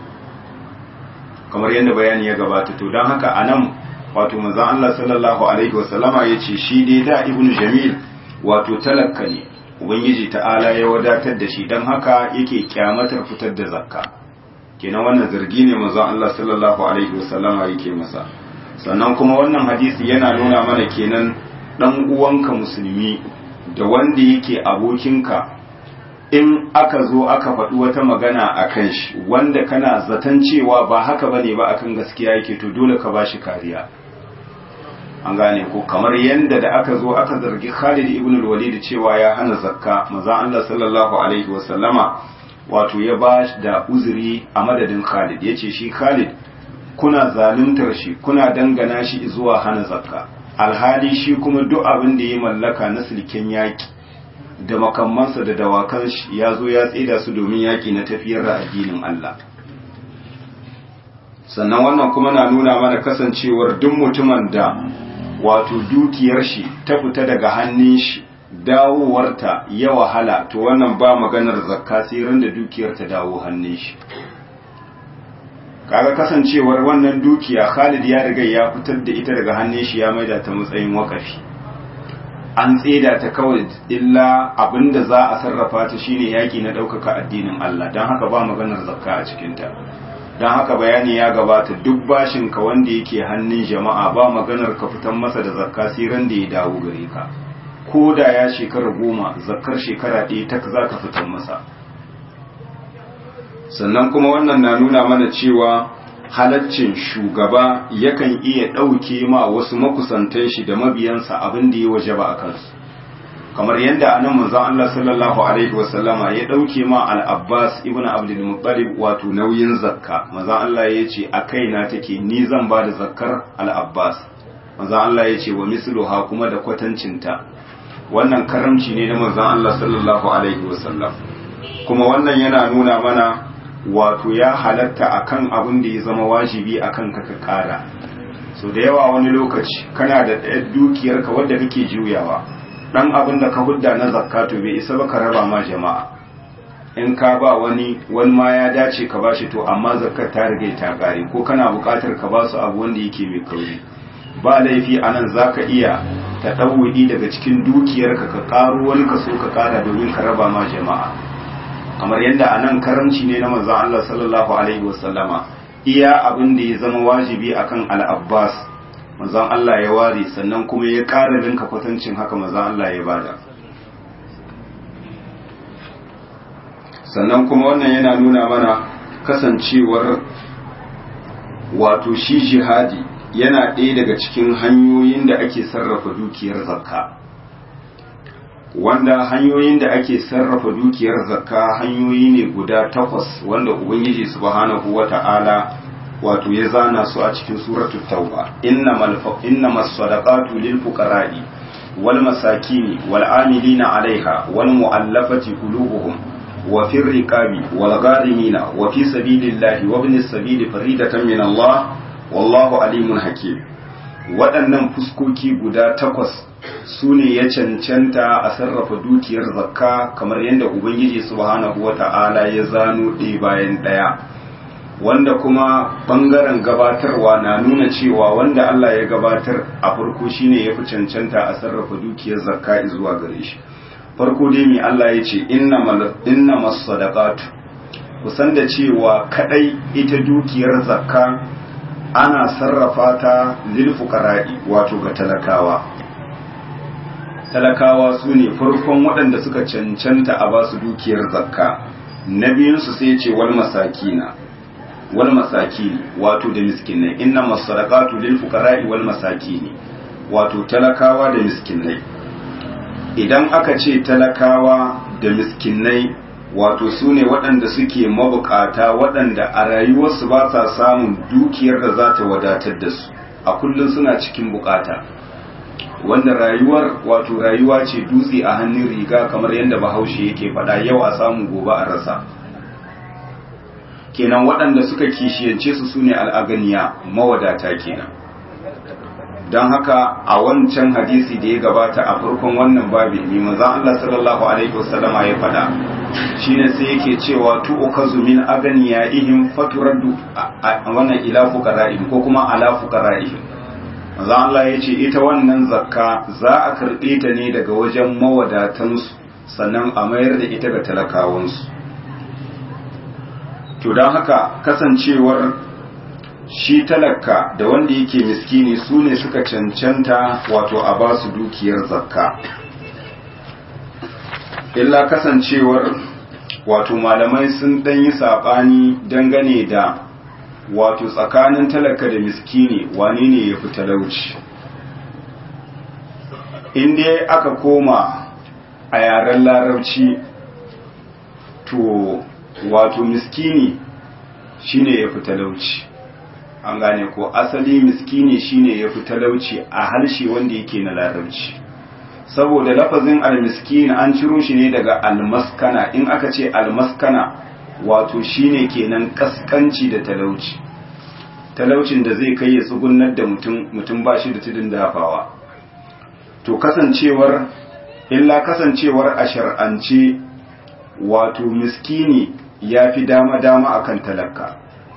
kamar yadda bayani ya gabata to don haka a nan wato manzan Allah sallallahu alaihi wasallama ya ce shi dai da ibnu jamil wato talakka ne ubangiji ta'ala ya wadatar da shi don haka yake kyamatar fitar da zakka kenan wannan zargi ne manzan Allah sallallahu alaihi wasallama yake masa sannan kuma wannan hadisi yana nuna mana kenan dan uwanka musulmi da wanda yake abokinka in aka zo aka faɗi wata magana a kan shi wanda kana zaton cewa ba haka bane ba akan gaskiya yake to dole ka bashi kariya an gane ko kamar yanda da aka zo aka zargi Khalid ibn al-Walid cewa ya hana zakka manzon Allah sallallahu alaihi wa sallama wato ya ba da uzuri a madadin Khalid yace shi Khalid kuna zaluntar shi kuna dangana shi zuwa hana zakka alhali shi kuma duk abin da ya mallaka na silken yaki da makamansa da dawakan shi ya zo ya tsida su domin yaki na tafiyar da addinin Allah sannan wannan kuma na nuna mana kasancewar duk mutumin da wato dukiyar shi ta fita daga hannun shi dawowarta ya wahala to wannan ba maganar zakka sai ran da dukiyar ta dawo hannun shi kaga kasancewar wannan dukiya Khalid ya riga ya fitar da ita daga hannun shi ya maida ta matsayin wakafi an tseda ta kawai illa abinda za a sarrafa ta shine yaki na ɗaukaka addinin Allah don haka ba maganar zakka a cikinta don haka bayani ya gabata duk bashin ka wanda yake hannun jama'a ba maganar ka fitan masa da zakka sai ran da ya dawo gare ka ko da ya shekara goma zakkar shekara ɗaya ta za ka fitan masa sannan kuma wannan na nuna mana cewa halaccin shugaba yakan iya ɗauke ma wasu makusantan shi da mabiyansa abin da ya waje ba a kansu kamar yadda anan manzon Allah sallallahu alaihi wasallama ya ɗauke ma al-Abbas ibn Abdul Muttalib wato nauyin zakka manzon Allah ya ce a kaina take ni zan ba da zakkar al-Abbas manzon Allah ya ce wa misluha kuma da kwatancinta wannan karamci ne na manzon Allah sallallahu alaihi wasallam kuma wannan yana nuna mana wato ya halatta akan abin da ya zama wajibi akan ka ka kara so da yawa wani lokaci kana da dukiyarka wadda kake juyawa dan abin da ka hudda na zakatu bai isa ba ka raba ma jama'a in ka ba wani wani ma ya dace ka bashi to amma zakkar ta riga ta kare ko kana buƙatar ka ba su abu wanda yake mai kauri ba laifi anan zaka iya ta ɗauwudi daga cikin dukiyarka ka karo wani kaso ka kara domin ka raba ma jama'a kamar yadda a nan karamci ne na manzon Allah sallallahu alaihi wasallama iya abin da ya zama wajibi akan al-Abbas manzon Allah ya ware sannan kuma ya ƙara linka kwatancin haka manzon Allah ya bada sannan kuma wannan yana nuna mana kasancewar wato shi jihadi yana ɗaya daga cikin hanyoyin da ake sarrafa dukiyar zakka wanda hanyoyin da ake sarrafa dukiyar zakka hanyoyi ne guda takwas wanda ubangiji subhanahu wata'ala wato ya zana su a cikin suratul tauba innamas sadaqatu lil fuqara'i wal masakini wal amilina 'alaiha wal mu'allafati qulubuhum wa fir riqabi wal gharimina wa fi sabilillahi wa ibnis sabili faridatan min Allah wallahu alimun hakim waɗannan fuskoki guda takwas su ne ya cancanta a sarrafa dukiyar zakka kamar yadda ubangiji subhanahu wata'ala ya zano ɗaya bayan ɗaya wanda kuma ɓangaren gabatarwa na nuna cewa wanda Allah ya gabatar a farko shine ya fi cancanta a sarrafa dukiyar zakka zuwa gare shi farko dai mai Allah ya ce inna masadaqatu kusan da cewa kadai ita dukiyar zakka ana sarrafa ta lil fuqara'i wato ga talakawa talakawa su ne farkon waɗanda suka cancanta a basu dukiyar zakka na biyunsu sai ce wal masakina wal masakini wato da miskinai inna masadaqatu lil fuqara'i wal masakini wato talakawa da miskinai idan aka ce talakawa da miskinai wato su ne waɗanda suke mabukata waɗanda a rayuwarsu ba sa samun dukiyar da za ta wadatar da su a kullum suna cikin bukata wanda rayuwar wato rayuwa ce dutse a hannun riga kamar yadda bahaushe yake faɗa yau a samu gobe a rasa kenan waɗanda suka kishiyance su su ne al'aganiya mawadata kenan don haka a wancan hadisi da ya gabata a farkon wannan babi ne manzon Allah sallallahu alaihi wasallama ya faɗa shine sai yake cewa tu ukazu min aganiyaihim faturaddu wannan ila fuqara'ihim ko kuma ala fuqara'ihim manzon Allah ya ce ita wannan zakka za a karɓe ta ne daga wajen mawadatansu sannan a mayar da ita ga talakawansu to don haka kasancewar shi talaka da wanda yake miskini su ne suka cancanta wato a ba su dukiyar zakka illa kasancewar wato malamai sun ɗan yi saɓani dangane da wato tsakanin talaka da miskini wane ne ya fi talauci inda aka koma a yaren larabci to wato miskini shine ya fi talauci an gane ko asali miskini shine ya fi talauci a harshe wanda yake na larabci saboda lafazin almiskin an ciro shi ne daga almaskana in aka ce almaskana wato shine kenan kaskanci da talauci talaucin da zai kai ya tsugunar da mutum mutum ba shi da tudun dafawa to kasancewar illa kasancewar a shar'ance wato miskini ya fi dama-dama akan talaka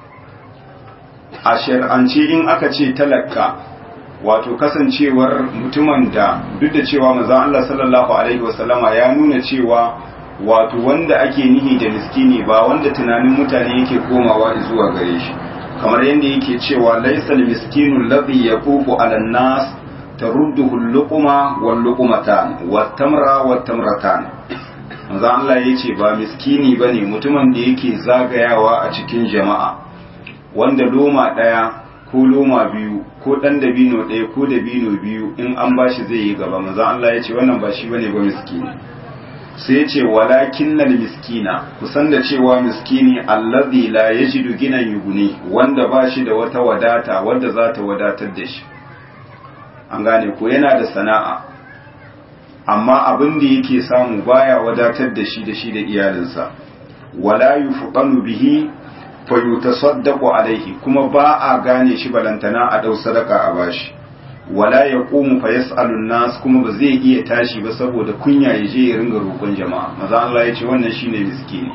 a shar'ance in aka ce talaka wato kasancewar mutumin da duk da cewa manzon Allah sallallahu alaihi wasallama ya nuna cewa wato wanda ake nihi da miskini ba wanda tunanin mutane yake komawa zuwa gare shi kamar yadda yake cewa laisal miskinu alladhi yaqufu ala nas tarudduhu al-luqma wal luqmatan wat tamra wat tamratan manzo Allah yace ba miskini bane mutumin da yake zagayawa a cikin jama'a wanda loma daya ko loma biyu ko dan dabino daya ko dabino biyu in an bashi zai yi gaba manzo Allah yace wannan ba shi bane ba miskini sai ce walakin nal miskina kusan da cewa miskini allazi la yajidu ginan yuguni wanda ba shi da wata wadata wadda za ta wadatar da shi an gane ko yana da sana'a amma abin da yake samu baya wadatar da shi da shi da iyalinsa wala yufqanu bihi fa yutasaddaqu alaihi kuma ba a gane shi balantana a dau sadaka a bashi wala ya ƙomu fa yas'alun nas kuma ba zai iya tashi ba saboda kunya ya je ya ringa roƙon jama'a maza Allah ya ce wannan shine miskini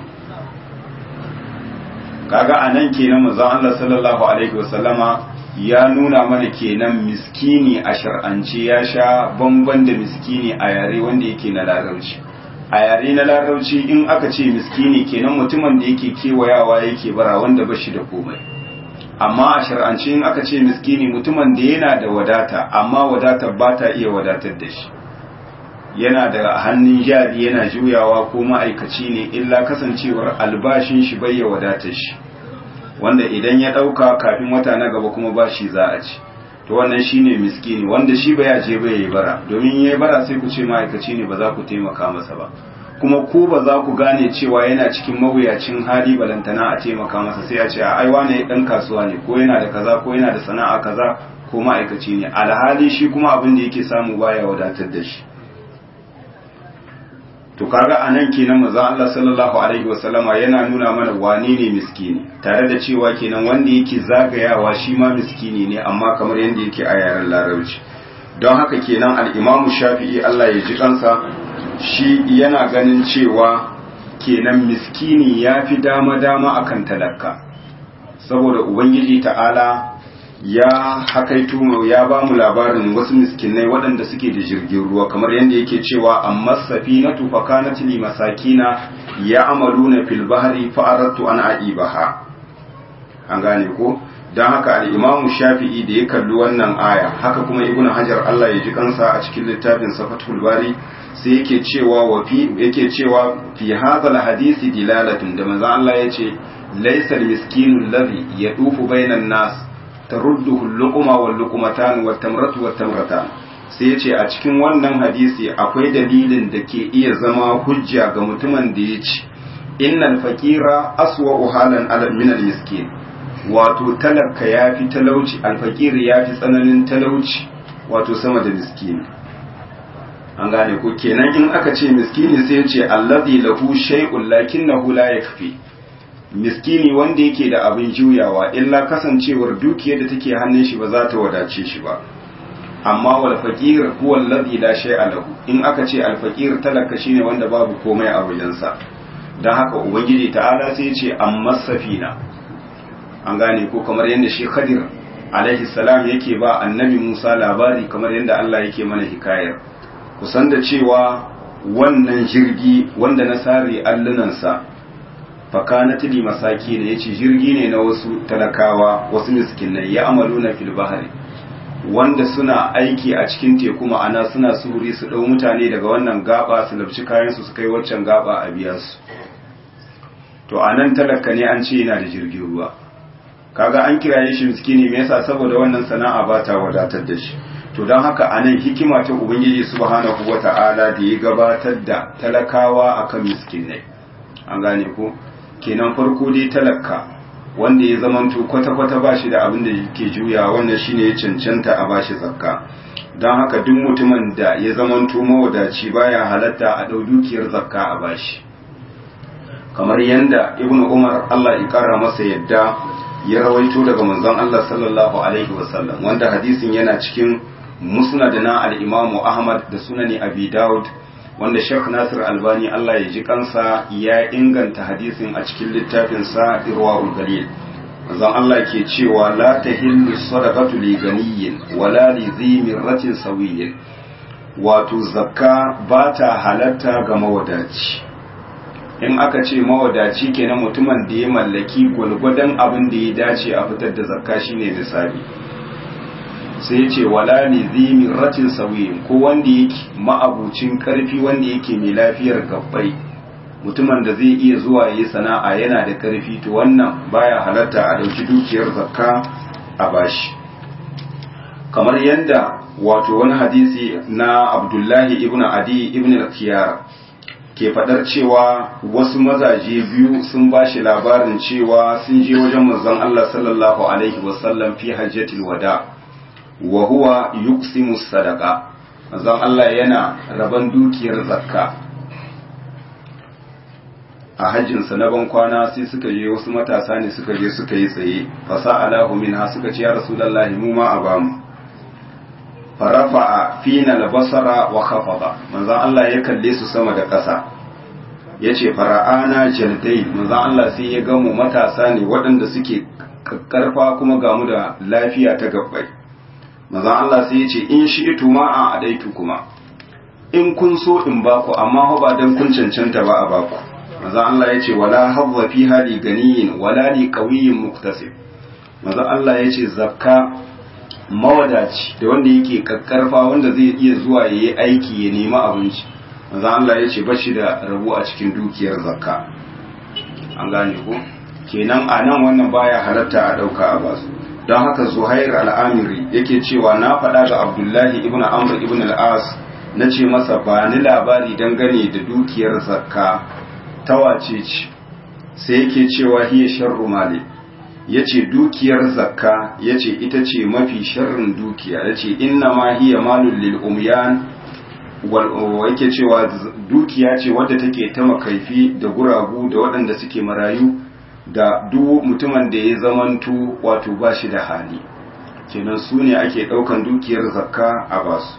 kaga anan kenan maza Allah sallallahu alaihi wasallama ya nuna mana kenan miskini a shar'ance ya sha bamban da miskini a yare wanda yake na larabci a yare na larabci in aka ce miskini kenan mutumin da yake kewayawa yake bara wanda ba shi da komai amma a shar'ance in aka ce miskini mutumin da yana da wadata amma wadatar ba ta iya wadatar da shi yana da hannun jari yana juyawa ko ma'aikaci ne illa kasancewar albashin shi bai ya wadatar shi wanda idan ya ɗauka kafin wata na gaba kuma ba shi za a ci to wannan shine miskini wanda shi ba ya je ba yayi bara domin yayi bara sai ku ce ma'aikaci ne ba za ku taimaka masa ba kuma ku ba za ku gane cewa yana cikin mawuyacin hali balantana a taimaka masa sai a ce ai wane dan kasuwa ne ko yana da kaza ko yana da sana'a kaza ko ma'aikaci ne alhali shi kuma abin da yake samu baya wadatar da shi to kaga anan kenan manzo Allah sallallahu alaihi wasallama yana nuna mana wane ne miskini tare da cewa kenan wanda yake zagayawa shi ma miskini ne amma kamar yadda yake a yaren larabci don haka kenan al-Imam Shafi'i Allah ya ji kansa shi yana ganin cewa kenan miskini ya fi dama-dama akan talaka saboda ubangiji ta'ala ya hakaito mu ya ba mu labarin wasu miskinai waɗanda suke da jirgin ruwa kamar yadda yake cewa amma safinatu fa kanat li masakina ya'maluna fil bahri fa aradtu an aibaha an gane ko dan haka al-imamu shafi'i da ya kalli wannan aya haka kuma ibnu hajar Allah ya ji kansa a cikin littafin safatul bari sai yake cewa wa fi yake cewa fi hadha hadisi dilalatun da manzo Allah yace laysa al-miskinu alladhi yadufu bainan nas tarudduhu al-luqma wal luqmatan wat tamratu wat tamratan sai yace a cikin wannan hadisi akwai dalilin da ke iya zama hujja ga mutumin da ya ci innal faqira aswa halan ala min al-miskin wato talaka yafi talauci al-faqir yafi tsananin talauci wato sama da miskini an gane ko kenan in aka ce miskini sai ya ce allazi lahu shay'un lakinnahu la yakfi miskini wanda yake da abin juyawa illa kasancewar dukiyar da take hannun shi ba za ta wadace shi ba amma wal faqir huwa allazi la shay'a lahu in aka ce al faqir talaka shine wanda babu komai a wajensa dan haka ubangiji ta'ala sai ya ce amma safina an gane ko kamar yadda shi khadir alaihi salam yake ba annabi Musa labari kamar yadda Allah yake mana hikayar kusan da cewa wannan jirgi wanda na sare allunansa fakanat li masaki ne yace jirgi ne na wasu talakawa wasu miskinai ya amalu na fil bahari wanda suna aiki a cikin teku ma'ana suna suri su dau mutane daga wannan gaba su labci kayan su su kai waccan gaba a biya su to anan talaka ne an ce yana da jirgin ruwa kaga an kiraye shi miskini me yasa saboda wannan sana'a ba ta wadatar da shi to don haka a nan hikima ta ubangiji subhanahu wa ta'ala da ya gabatar da talakawa akan miskinai an gane ko kenan farko dai talaka wanda ya zamanto kwata-kwata ba shi da abin da ke juya wannan shine ya cancanta a bashi zakka don haka duk mutumin da ya zamanto mawadaci baya halatta a ɗau dukiyar zakka a bashi kamar yadda ibnu umar allah ya kara masa yadda ya rawaito daga manzon allah sallallahu alaihi wasallam wanda hadisin yana cikin musnad na al-imamu ahmad da sunani abi daud wanda sheikh nasir albani allah ya ji kansa ya inganta hadisin a cikin littafin sa irwaul galil manzon allah ke cewa la tahillu sadaqatu li ganiyyin wala li dhi mirratin sawiyyin wato zakka ba ta halatta ga mawadaci in aka ce mawadaci kenan mutumin da ya mallaki gwalgwadon abin da ya dace a fitar da zakka shine misali sai ya ce wala ne zimin ratin sauyin ko wanda yake ma'abucin karfi wanda yake mai lafiyar gabbai mutumin da zai iya zuwa yi sana'a yana da karfi to wannan baya halatta a dauki dukiyar zakka a bashi kamar yadda wato wani hadisi na abdullahi ibn adi ibn al-khiyar ke fadar cewa wasu mazaje biyu sun bashi labarin cewa sun je wajen manzon Allah sallallahu alaihi wasallam fi hajjatil wada' wa huwa yuqsimu sadaqa manzon Allah yana raban dukiyar zakka a hajjinsa na ban kwana sai suka je wasu matasa ne suka je suka yi tsaye fasa alahu minha suka ce ya rasulullahi mu ma a bamu farafa'a fina albasara wa khafada manzon Allah ya kalle su sama da ƙasa yace fara'ana jaldai manzon Allah sai ya gamu matasa ne waɗanda suke karfa kuma gamu da lafiya ta gabbai manzon Allah sai ya ce in shi itu ma a adaitu kuma in kun so in baku amma ba dan kun cancanta ba a baku manzon Allah ya ce wala hadza fi hali ganiyin wala li qawiyyin muktasib manzon Allah ya ce zakka mawadaci da wanda yake kakkarfa wanda zai iya zuwa yayi aiki ya nemi abinci manzon Allah ya ce bashi da rabu a cikin dukiyar zakka an gane ko kenan a nan wannan baya halatta a dauka a basu don haka zuhair al'amiri yake cewa na faɗa ga abdullahi ibn amr ibn al'as na ce masa ba ni labari dangane da dukiyar zakka ta wace ce sai yake cewa hiya sharru mali ya ce dukiyar zakka ya ce ita ce mafi sharrin dukiya ya ce inna ma hiya malul lil umyan yake cewa dukiya ce wadda take ta makaifi da guragu da waɗanda suke marayu da duk mutumin da ya zamanto wato ba shi da hali kenan su ne ake ɗaukan dukiyar zakka a basu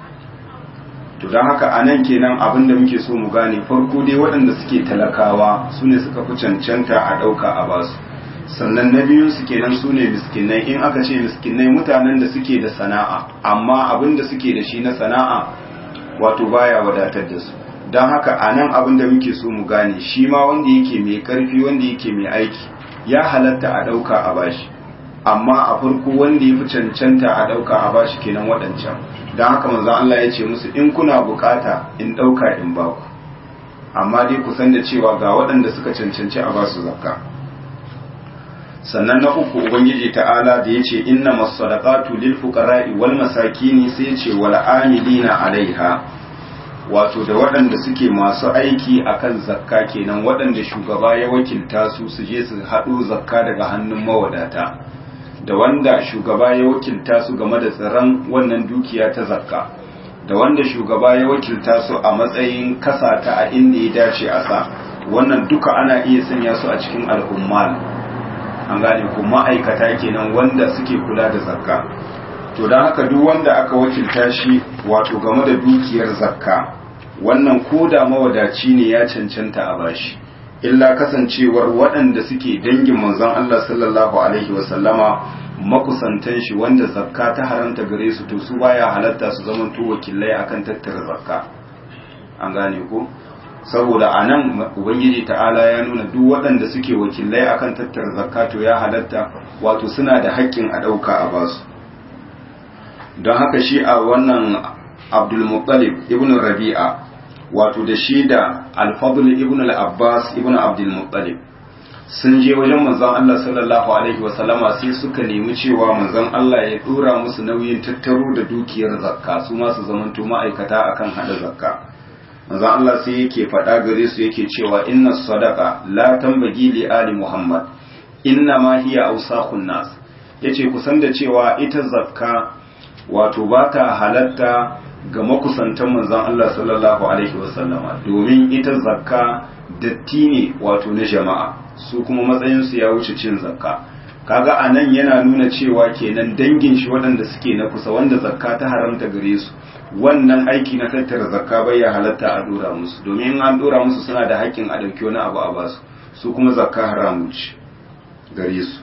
to don haka a nan kenan abin da muke so mu gane farko dai waɗanda suke talakawa su ne suka fi cancanta a ɗauka a basu sannan na biyun su kenan su ne miskinai in aka ce miskinai mutanen da suke da sana'a amma abin da suke da shi na sana'a wato baya wadatar da su don haka a nan abin da muke so mu gane shi ma wanda yake mai karfi wanda yake mai aiki ya halatta a ɗauka a bashi amma a farko wanda ya fi cancanta a ɗauka a bashi kenan waɗancan don haka manzon Allah ya ce musu in kuna bukata in ɗauka in baku amma dai ku san da cewa ga waɗanda suka cancanci a basu zakka sannan na uku ubangiji ta'ala da ya ce inna masadaqatu lil fuqara'i wal masakini sai ya ce wal amilina alaiha wato da waɗanda suke masu aiki akan zakka kenan waɗanda shugaba ya wakilta su su je su haɗo zakka daga hannun mawadata da wanda shugaba ya wakilta su game da tsaron wannan dukiya ta zakka da wanda shugaba ya wakilta su a matsayin kasata a inda ya dace a sa wannan duka ana iya sanya su a cikin al'ummal an gane ku ma'aikata kenan wanda suke kula da zakka to don haka duk wanda aka wakilta shi wato game da dukiyar zakka wannan koda mawadaci ne ya cancanta a bashi illa kasancewar waɗanda suke dangin manzon Allah sallallahu alaihi wasallama makusantan shi wanda zakka ta haramta gare su to su baya halatta su zama to wakilai akan tattara zakka an gane ko saboda anan ubangiji ta'ala ya nuna duk waɗanda suke wakilai akan tattara zakka to ya halatta wato suna da haƙƙin a ɗauka a basu don haka shi a wannan Abdul Muttalib ibn Rabi'a wato da shi da alfadul ibn al-abbas ibn abdul muttalib sun je wajen manzon Allah sallallahu alaihi wa sallama sai suka nemi cewa manzon Allah ya dora musu nauyin tattaro da dukiyar zakka su ma su zamanto ma'aikata akan hada zakka manzon Allah sai yake faɗa gare su yake cewa inna sadaqa la tambagi li ali muhammad inna ma hiya awsakhun nas yace kusan da cewa ita zakka wato ba ta halatta ga makusantan manzon Allah sallallahu alaihi wasallama domin ita zakka datti ne wato na jama'a su kuma matsayinsu ya wuce cin zakka kaga anan yana nuna cewa kenan dangin shi waɗanda suke na kusa wanda zakka ta haramta gare su wannan aiki na tattara zakka bai ya halatta a dora musu domin an dora musu suna da haƙƙin a ɗauki wani abu a basu su kuma zakka haramu ce gare su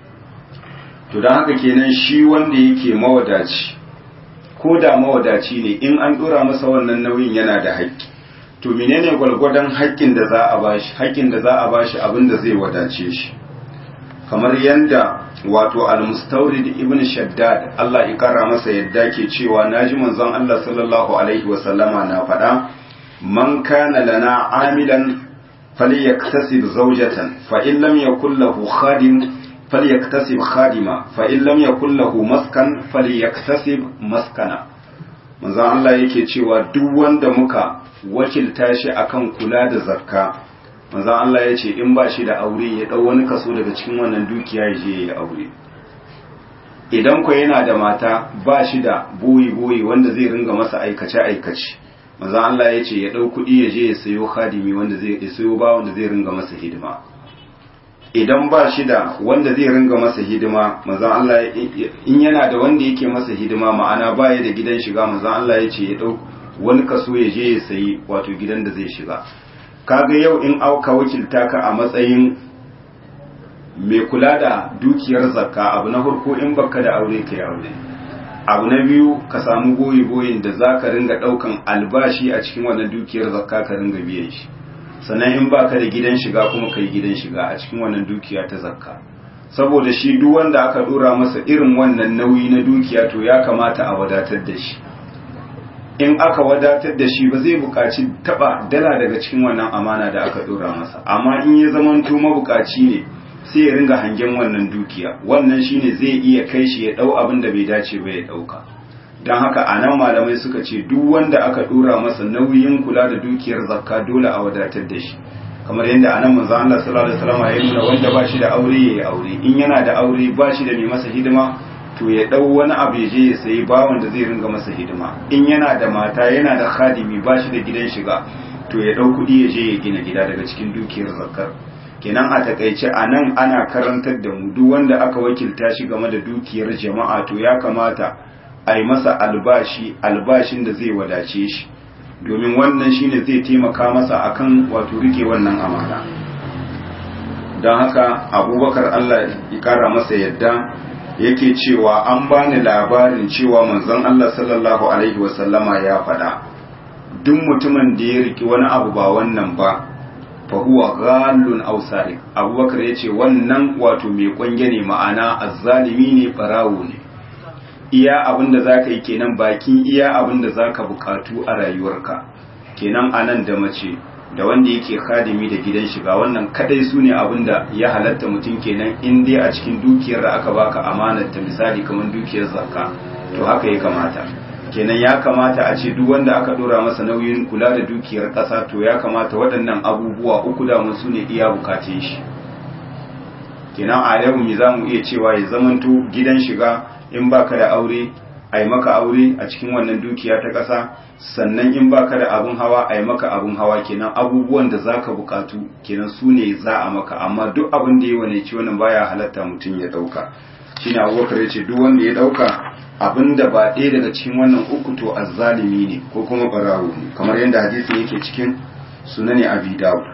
to don haka kenan shi wanda yake mawadaci ko da mawadaci ne in an dora masa wannan nauyin yana da haƙƙi to menene gwalgwadon haƙƙin da za a bashi haƙƙin da za a bashi abin da zai wadace shi kamar yanda wato al-mustawrid ibn shaddad Allah ya kara masa yadda ke cewa naji manzon Allah sallallahu alaihi wa sallama na faɗa man kana lana amilan falyaktasib zawjatan fa in lam yakul lahu khadim falyaktasib khadima fa in lam yakul lahu maskan falyaktasib maskana manzon Allah yake cewa duk wanda muka wakilta shi akan kula da zakka manzon Allah ya ce in ba shi da aure ya dau wani kaso daga cikin wannan dukiya ya je ya aure idan ko yana da mata ba shi da boyi boyi wanda zai ringa masa aikace aikace manzon Allah ya ce ya dau kuɗi ya je ya sayo khadimi wanda zai ya sayo ba wanda zai ringa masa hidima idan ba shi da wanda zai ringa masa hidima manzon Allah in yana da wanda yake masa hidima ma'ana baya da gidan shiga manzon Allah ya ce ya dau wani kaso ya je ya sayi wato gidan da zai shiga kaga yau in auka wakilta ka a matsayin mai kula da dukiyar zakka abu na farko in baka da aure kai aure abu na biyu ka samu goyi goyin da zaka ringa daukan albashi a cikin wannan dukiyar zakka ka ringa biyan shi sannan in baka da gidan shiga kuma kai gidan shiga a cikin wannan dukiya ta zakka saboda shi duk wanda aka dora masa irin wannan nauyi na dukiya to ya kamata a wadatar da shi in aka wadatar da shi ba zai buƙaci taba dala daga cikin wannan amana da aka dora masa amma in ya zamanto mabukaci ne sai ya ringa hangen wannan dukiya wannan shine zai iya kai shi ya dau abin da bai dace ba ya dauka don haka a nan malamai suka ce duk wanda aka dora masa nauyin kula da dukiyar zakka dole a wadatar da shi kamar yadda a nan manzo Allah sallallahu alaihi wasallam ya nuna wanda ba shi da aure yayi aure in yana da aure ba shi da mai masa hidima to ya dau wani abu ya je ya sayi bawan da zai ringa masa hidima in yana da mata yana da khadimi ba shi da gidan shiga to ya dau kudi ya je ya gina gida daga cikin dukiyar zakkar kenan a takaice a nan ana karantar da mu duk wanda aka wakilta shi game da dukiyar jama'a to ya kamata a yi masa albashi albashin da zai wadace shi domin wannan shine zai taimaka masa akan wato rike wannan amana don haka abubakar allah ya kara masa yadda yake cewa an bani labarin cewa manzon allah sallallahu alaihi wasallama ya faɗa duk mutumin da ya riki wani abu ba wannan ba fa huwa ghallun aw sariq abubakar yace wannan wato mai kwange ne ma'ana azzalimi ne barawo ne iya abinda zaka yi kenan bakin iya abinda zaka bukatu a rayuwarka kenan anan da mace da wanda yake khadimi da gidan shiga wannan kadai su ne abinda ya halatta mutum kenan in dai a cikin dukiyar da aka baka amanar ta misali kamar dukiyar zakka to haka ya kamata kenan ya kamata a ce duk wanda aka dora masa nauyin kula da dukiyar ƙasa to ya kamata waɗannan abubuwa uku da su ne iya bukatun shi kenan a yau mi za mu iya cewa ya zamanto gidan shiga in baka da aure a yi maka aure a cikin wannan dukiya ta ƙasa sannan in baka da abun hawa a yi maka abun hawa kenan abubuwan da zaka bukatu kenan su ne za a maka amma duk abin da ya wane ci wannan baya halatta mutum ya ɗauka shine abubakar ya ce duk wanda ya ɗauka abinda ba ɗaya daga cikin wannan uku to azzalimi ne ko kuma barawo ne kamar yadda hadisi yake cikin sunani abi dawud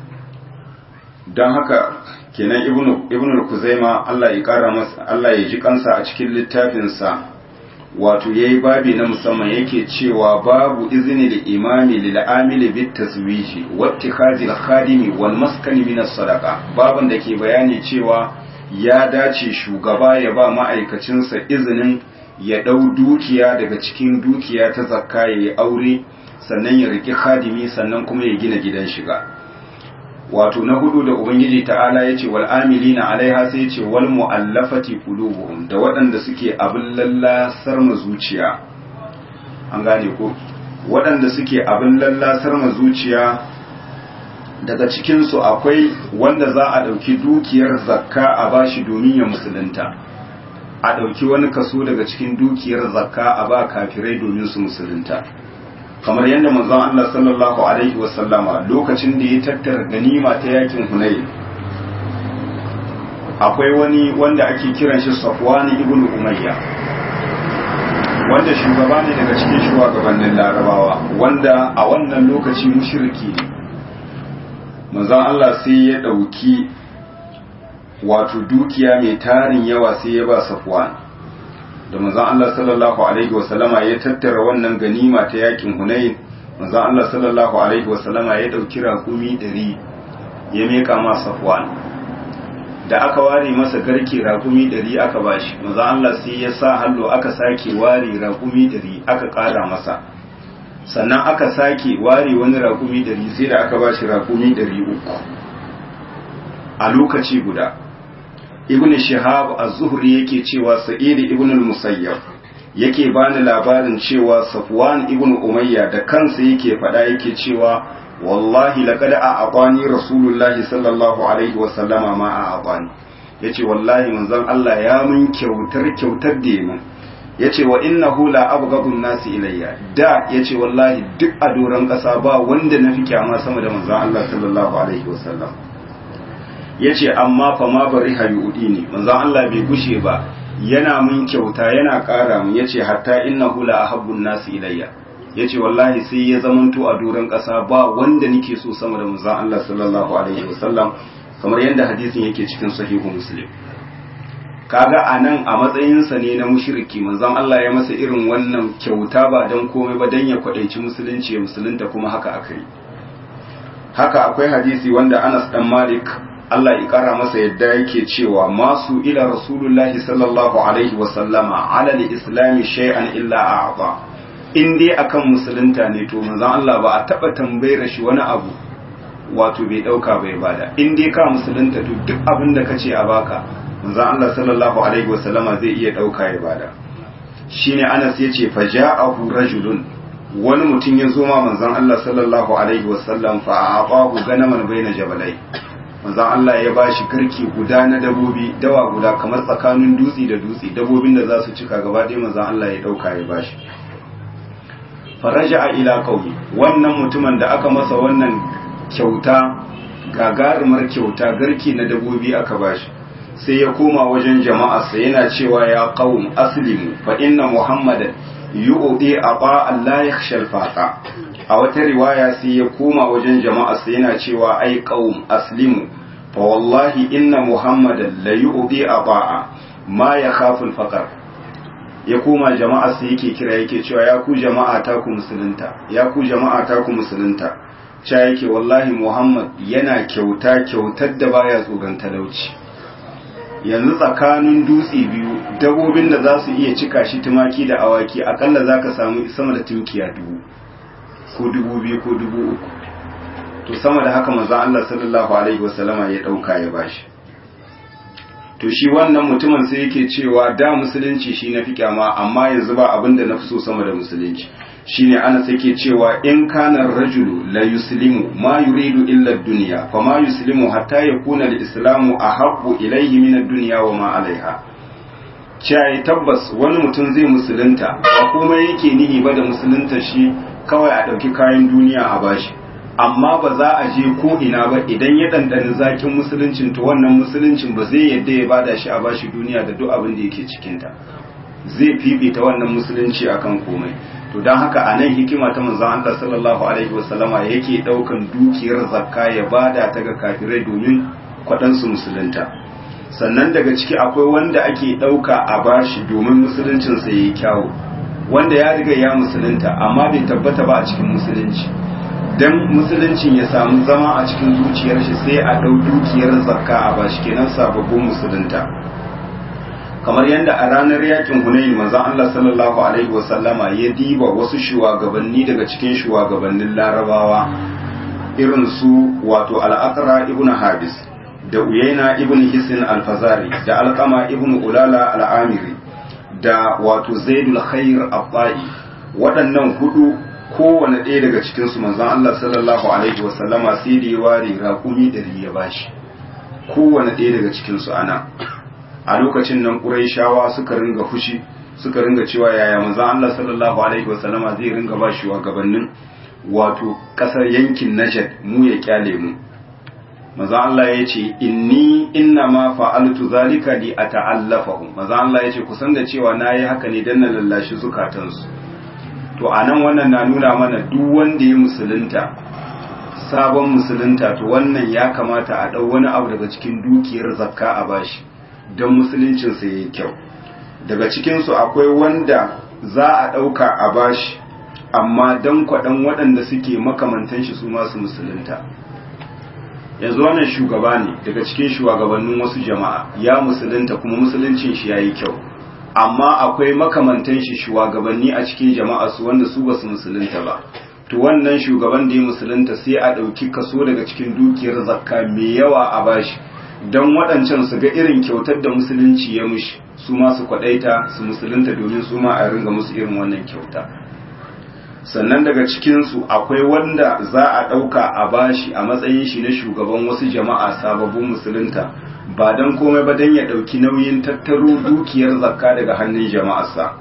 don haka kenan ibnu ibnu kuzaima Allah ya kara masa Allah ya ji kansa a cikin littafin sa wato yayi babi na musamman yake cewa babu izini da imami lil amili bit taswiji wa ittikhazi al khadimi wal maskani min as sadaqa baban da ke bayani cewa ya dace shugaba ya ba ma'aikacinsa izinin ya ɗau dukiya daga cikin dukiya ta zakka ya yi aure sannan ya riki hadimi sannan kuma ya gina gidan shiga wato na hudu da ubangiji ta'ala ya ce wal amilina alaiha sai ce wal mu'allafati qulubuhum da waɗanda suke abin lallasar ma zuciya an gane ko waɗanda suke abin lallasar ma zuciya daga cikinsu akwai wanda za a ɗauki dukiyar zakka a bashi domin ya musulunta a ɗauki wani kaso daga cikin dukiyar zakka a ba kafirai domin su musulunta kamar yadda manzon Allah sallallahu alaihi wasallama lokacin da ya tattara ganima ta yakin Hunayn akwai wani wanda ake kiran shi Safwan ibn Umayya wanda shugaba ne daga cikin shugabannin Larabawa wanda a wannan lokaci mushriki ne manzon Allah sai ya ɗauki wato dukiya mai tarin yawa sai ya ba Safwan da manzon Allah sallallahu alaihi wasallama ya tattara wannan ganima ta yakin Hunain manzon Allah sallallahu alaihi wasallama ya dauki rakumi 100 ya meka ma Safwan da aka ware masa garke rakumi 100 aka bashi manzon Allah sai ya sa hallo aka sake ware rakumi 100 aka kara masa sannan aka sake ware wani rakumi 100 sai da aka bashi rakumi 300 a lokaci guda ibn shihab az-zuhri yake cewa sa'id ibn al-musayyab yake bani labarin cewa safwan ibn umayya da kansa yake fada yake cewa wallahi laqad a'aqani rasulullahi sallallahu alaihi wa sallama ma a'aqani yace wallahi manzon Allah ya mun kyautar kyautar da yamin yace wa innahu la abghadu nasi ilayya da yace wallahi duk a doron kasa ba wanda nafi kyama sama da manzon Allah sallallahu alaihi wa sallam ya ce amma fa ma bari hayudi ne manzon Allah bai gushe ba yana mun kyauta yana ƙara mun ya ce hatta inna hula a habbun nasu ilayya ya ce wallahi sai ya zamanto a doron ƙasa ba wanda nake so sama da manzon Allah sallallahu alaihi wasallam kamar yadda hadisin yake cikin sahihu muslim kaga a nan a matsayinsa ne na mushriki manzon Allah ya masa irin wannan kyauta ba don komai ba don ya kwaɗaici musulunci ya musulunta kuma haka aka yi haka akwai hadisi wanda Anas dan Malik Allah ya kara masa yadda yake cewa masu ila rasulullahi sallallahu alaihi wa sallama ala al-islam shay'an illa a'ta in dai akan musulunta ne to manzon Allah ba a taba tambayar shi wani abu wato bai dauka bai bada in dai ka musulunta to duk abin da kace a baka manzon Allah sallallahu alaihi wasallama zai iya dauka ya bada shine Anas yace faja'ahu rajulun wani mutum ya zo ma manzon Allah sallallahu alaihi wasallam fa aqahu ganaman baina jabalai manzon Allah ya bashi garki guda na dabobi dawa guda kamar tsakanin dutse da dutse dabobin da za su cika gaba ɗaya manzon Allah ya dauka ya bashi faraja ila qaumi wannan mutumin da aka masa wannan kyauta gagarumar kyauta garki na dabobi aka bashi sai ya koma wajen jama'arsa yana cewa ya qaum aslimu fa inna muhammadan yu'ti aba Allah yakhsha al-faqa a wata riwaya sai ya koma wajen jama'arsa yana cewa ai qaum aslimu fa wallahi inna muhammadan la yu'ti aba ma yakhafu al-faqr ya koma jama'arsa yake kira yake cewa ya ku jama'a ta ku musulunta ya ku jama'a ta ku musulunta cha yake wallahi muhammad yana kyauta kyautar da baya tsoron talauci yanzu tsakanin dutse biyu dabobin da za su iya cika shi tumaki da awaki akalla za ka samu sama da tunkiya dubu ko dubu biyu ko dubu uku to sama da haka maza Allah sallallahu alaihi wasallama ya ɗauka ya bashi to shi wannan mutumin sai yake cewa da musulunci shi na fi kyama amma yanzu ba abin da na fi so sama da musulunci shine ana sake cewa in kana rajulu la yuslimu ma yuridu illa ad-dunya fa ma yuslimu hatta yakuna al-islamu ahabbu ilayhi min ad-dunya wa ma alaiha cai tabbas wani mutum zai musulunta ba komai yake nihi ba da musulunta shi kawai a dauki kayan duniya a bashi amma ba za a je ko ina ba idan ya dandani zakin musuluncin to wannan musuluncin ba zai yadda ya bada shi a bashi duniya da duk abin da yake cikin ta zai fifita wannan musulunci akan komai to don haka a nan hikima ta manzon Allah sallallahu alaihi wasallama yake daukan dukiyar zakka ya bada ta ga kafirai domin kwaɗansu musulunta sannan daga ciki akwai wanda ake ɗauka a bashi domin musuluncin sa yayi kyawu wanda ya riga ya musulunta amma bai tabbata ba a cikin musulunci dan musuluncin ya samu zama a cikin zuciyar shi sai a ɗau dukiyar zakka a bashi kenan sababbin musulunta kamar yadda a ranar yakin hunayin manzon Allah sallallahu alaihi wasallama ya diba wasu shugabanni daga cikin shugabannin larabawa irin su wato al-aqra ibn habis da uyaina ibn hisin al-fazari da alqama ibn ulala al-amiri da wato zaidul khair al waɗannan hudu kowane ɗaya daga cikin su manzon Allah sallallahu alaihi wasallama sai da ya ware raƙumi ɗari ya bashi kowane ɗaya daga cikin su ana a lokacin nan ƙuraishawa suka ringa fushi suka ringa cewa yaya manzon Allah sallallahu alaihi wasallama zai ringa ba shi gabanin wato ƙasar yankin Najd mu ya kyale mu manzon Allah ya ce inni inna ma fa'altu zalika li ata'allafahum manzon Allah ya ce kusan da cewa nayi haka ne dan na lallashi zukatansu to anan wannan na nuna mana duk wanda ya musulunta sabon musulunta to wannan ya kamata a ɗau wani abu daga cikin dukiyar zakka a bashi don musuluncinsa ya yi kyau daga cikinsu akwai wanda za a ɗauka a bashi amma don kwaɗan waɗanda suke makamantan shi su masu musulunta yanzu wannan shugaba ne daga cikin shugabannin wasu jama'a ya musulunta kuma musuluncin shi ya yi kyau amma akwai makamantan shi shugabanni a cikin jama'a su wanda su ba su musulunta ba to wannan shugaban da ya musulunta sai a ɗauki kaso daga cikin dukiyar zakka mai yawa a bashi don waɗancan su ga irin kyautar da musulunci ya mushi su ma su kwaɗaita su musulunta domin su ma a ringa musu irin wannan kyauta sannan daga cikinsu akwai wanda za a ɗauka a bashi a matsayin shi na shugaban wasu jama'a sababbin musulunta ba don komai ba don ya ɗauki nauyin tattaro dukiyar zakka daga hannun jama'arsa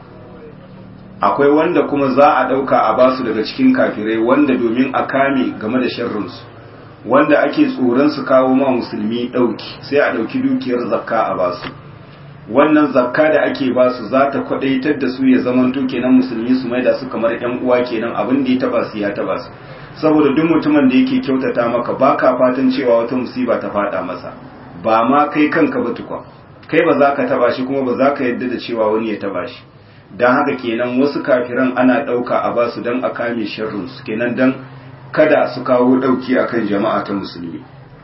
akwai wanda kuma za a ɗauka a basu daga cikin kafirai wanda domin a kame game da sharrinsu wanda ake tsoron su kawo ma musulmi ɗauki sai a ɗauki dukiyar zakka a basu wannan zakka da ake basu za ta kwaɗaitar da su ya zamanto kenan musulmi su maida su kamar ƴan uwa kenan abin da ya taba su ya taba su saboda duk mutumin da yake kyautata maka baka fatan cewa wata musiba ta faɗa masa ba ma kai kanka ba tukwa kai ba za ka taba shi kuma ba za ka yadda da cewa wani ya taba shi don haka kenan wasu kafiran ana ɗauka a basu don a kame sharrinsu kenan don kada su kawo ɗauki akan jama'a ta musulmi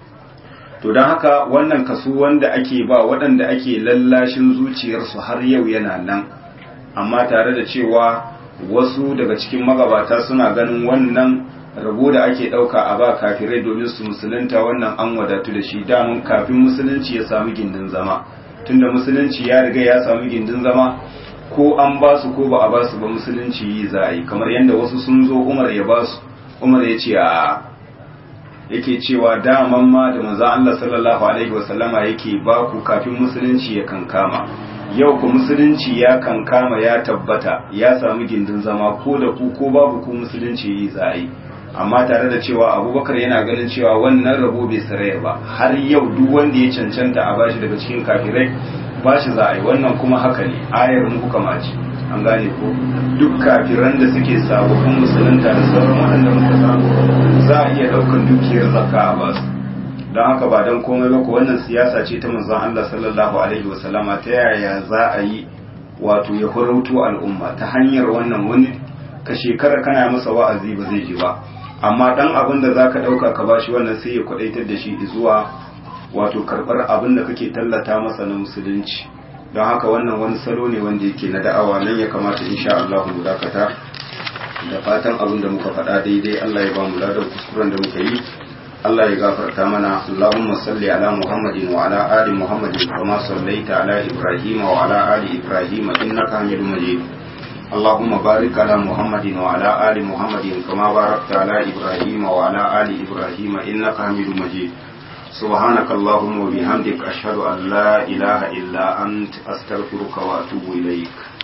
to don haka wannan kaso wanda ake ba waɗanda ake lallashin zuciyarsu har yau yana nan amma tare da cewa wasu daga cikin magabata suna ganin wannan rabo da ake ɗauka a ba kafirai domin su musulunta wannan an wadatu da shi damun kafin musulunci ya samu gindin zama tunda musulunci ya riga ya samu gindin zama ko an ba su ko ba a ba su ba musulunci yi za a yi kamar yadda wasu sun zo umar ya ba su umar ya ce a yake cewa daman ma da manzon Allah sallallahu alaihi wasallama yake ba ku kafin musulunci ya kankama yau ku musulunci ya kankama ya tabbata ya samu gindin zama ko da ku ko babu ku musulunci yi za a yi amma tare da cewa abubakar yana ganin cewa wannan rabo bai saraya ba har yau duk wanda ya cancanta a bashi daga cikin kafirai bashi za a yi wannan kuma haka ne ayar mu kuka ce an gane ko duk kafiran da suke sababbin musulunta da sauran waɗanda muka samu za a iya ɗaukar dukiyar zakka a basu don haka ba don komai ba ko wannan siyasa ce ta manzon Allah sallallahu alaihi wasallama ta yaya za a yi wato ya horauto al'umma ta hanyar wannan wani ka shekara kana masa wa'azi ba zai ji ba amma dan abin da zaka dauka ka bashi wannan sai ya kwadaitar da shi zuwa wato karbar abin da kake tallata masa na musulunci don haka wannan wani salo ne wanda yake na da'awa nan ya kamata insha Allah mu dakata da fatan abin da muka faɗa daidai Allah ya ba mu ladan kuskuren da muka yi Allah ya gafarta mana Allahumma salli ala Muhammadin wa ala ali Muhammadin kama sallaita ala Ibrahim wa ala ali Ibrahim innaka Hamidum Majid اللهم بارك على محمد وعلى آل محمد كما باركت على إبراهيم وعلى آل إبراهيم إنك حميد مجيد سبحانك اللهم وبحمدك أشهد أن لا إله إلا أنت أستغفرك وأتوب إليك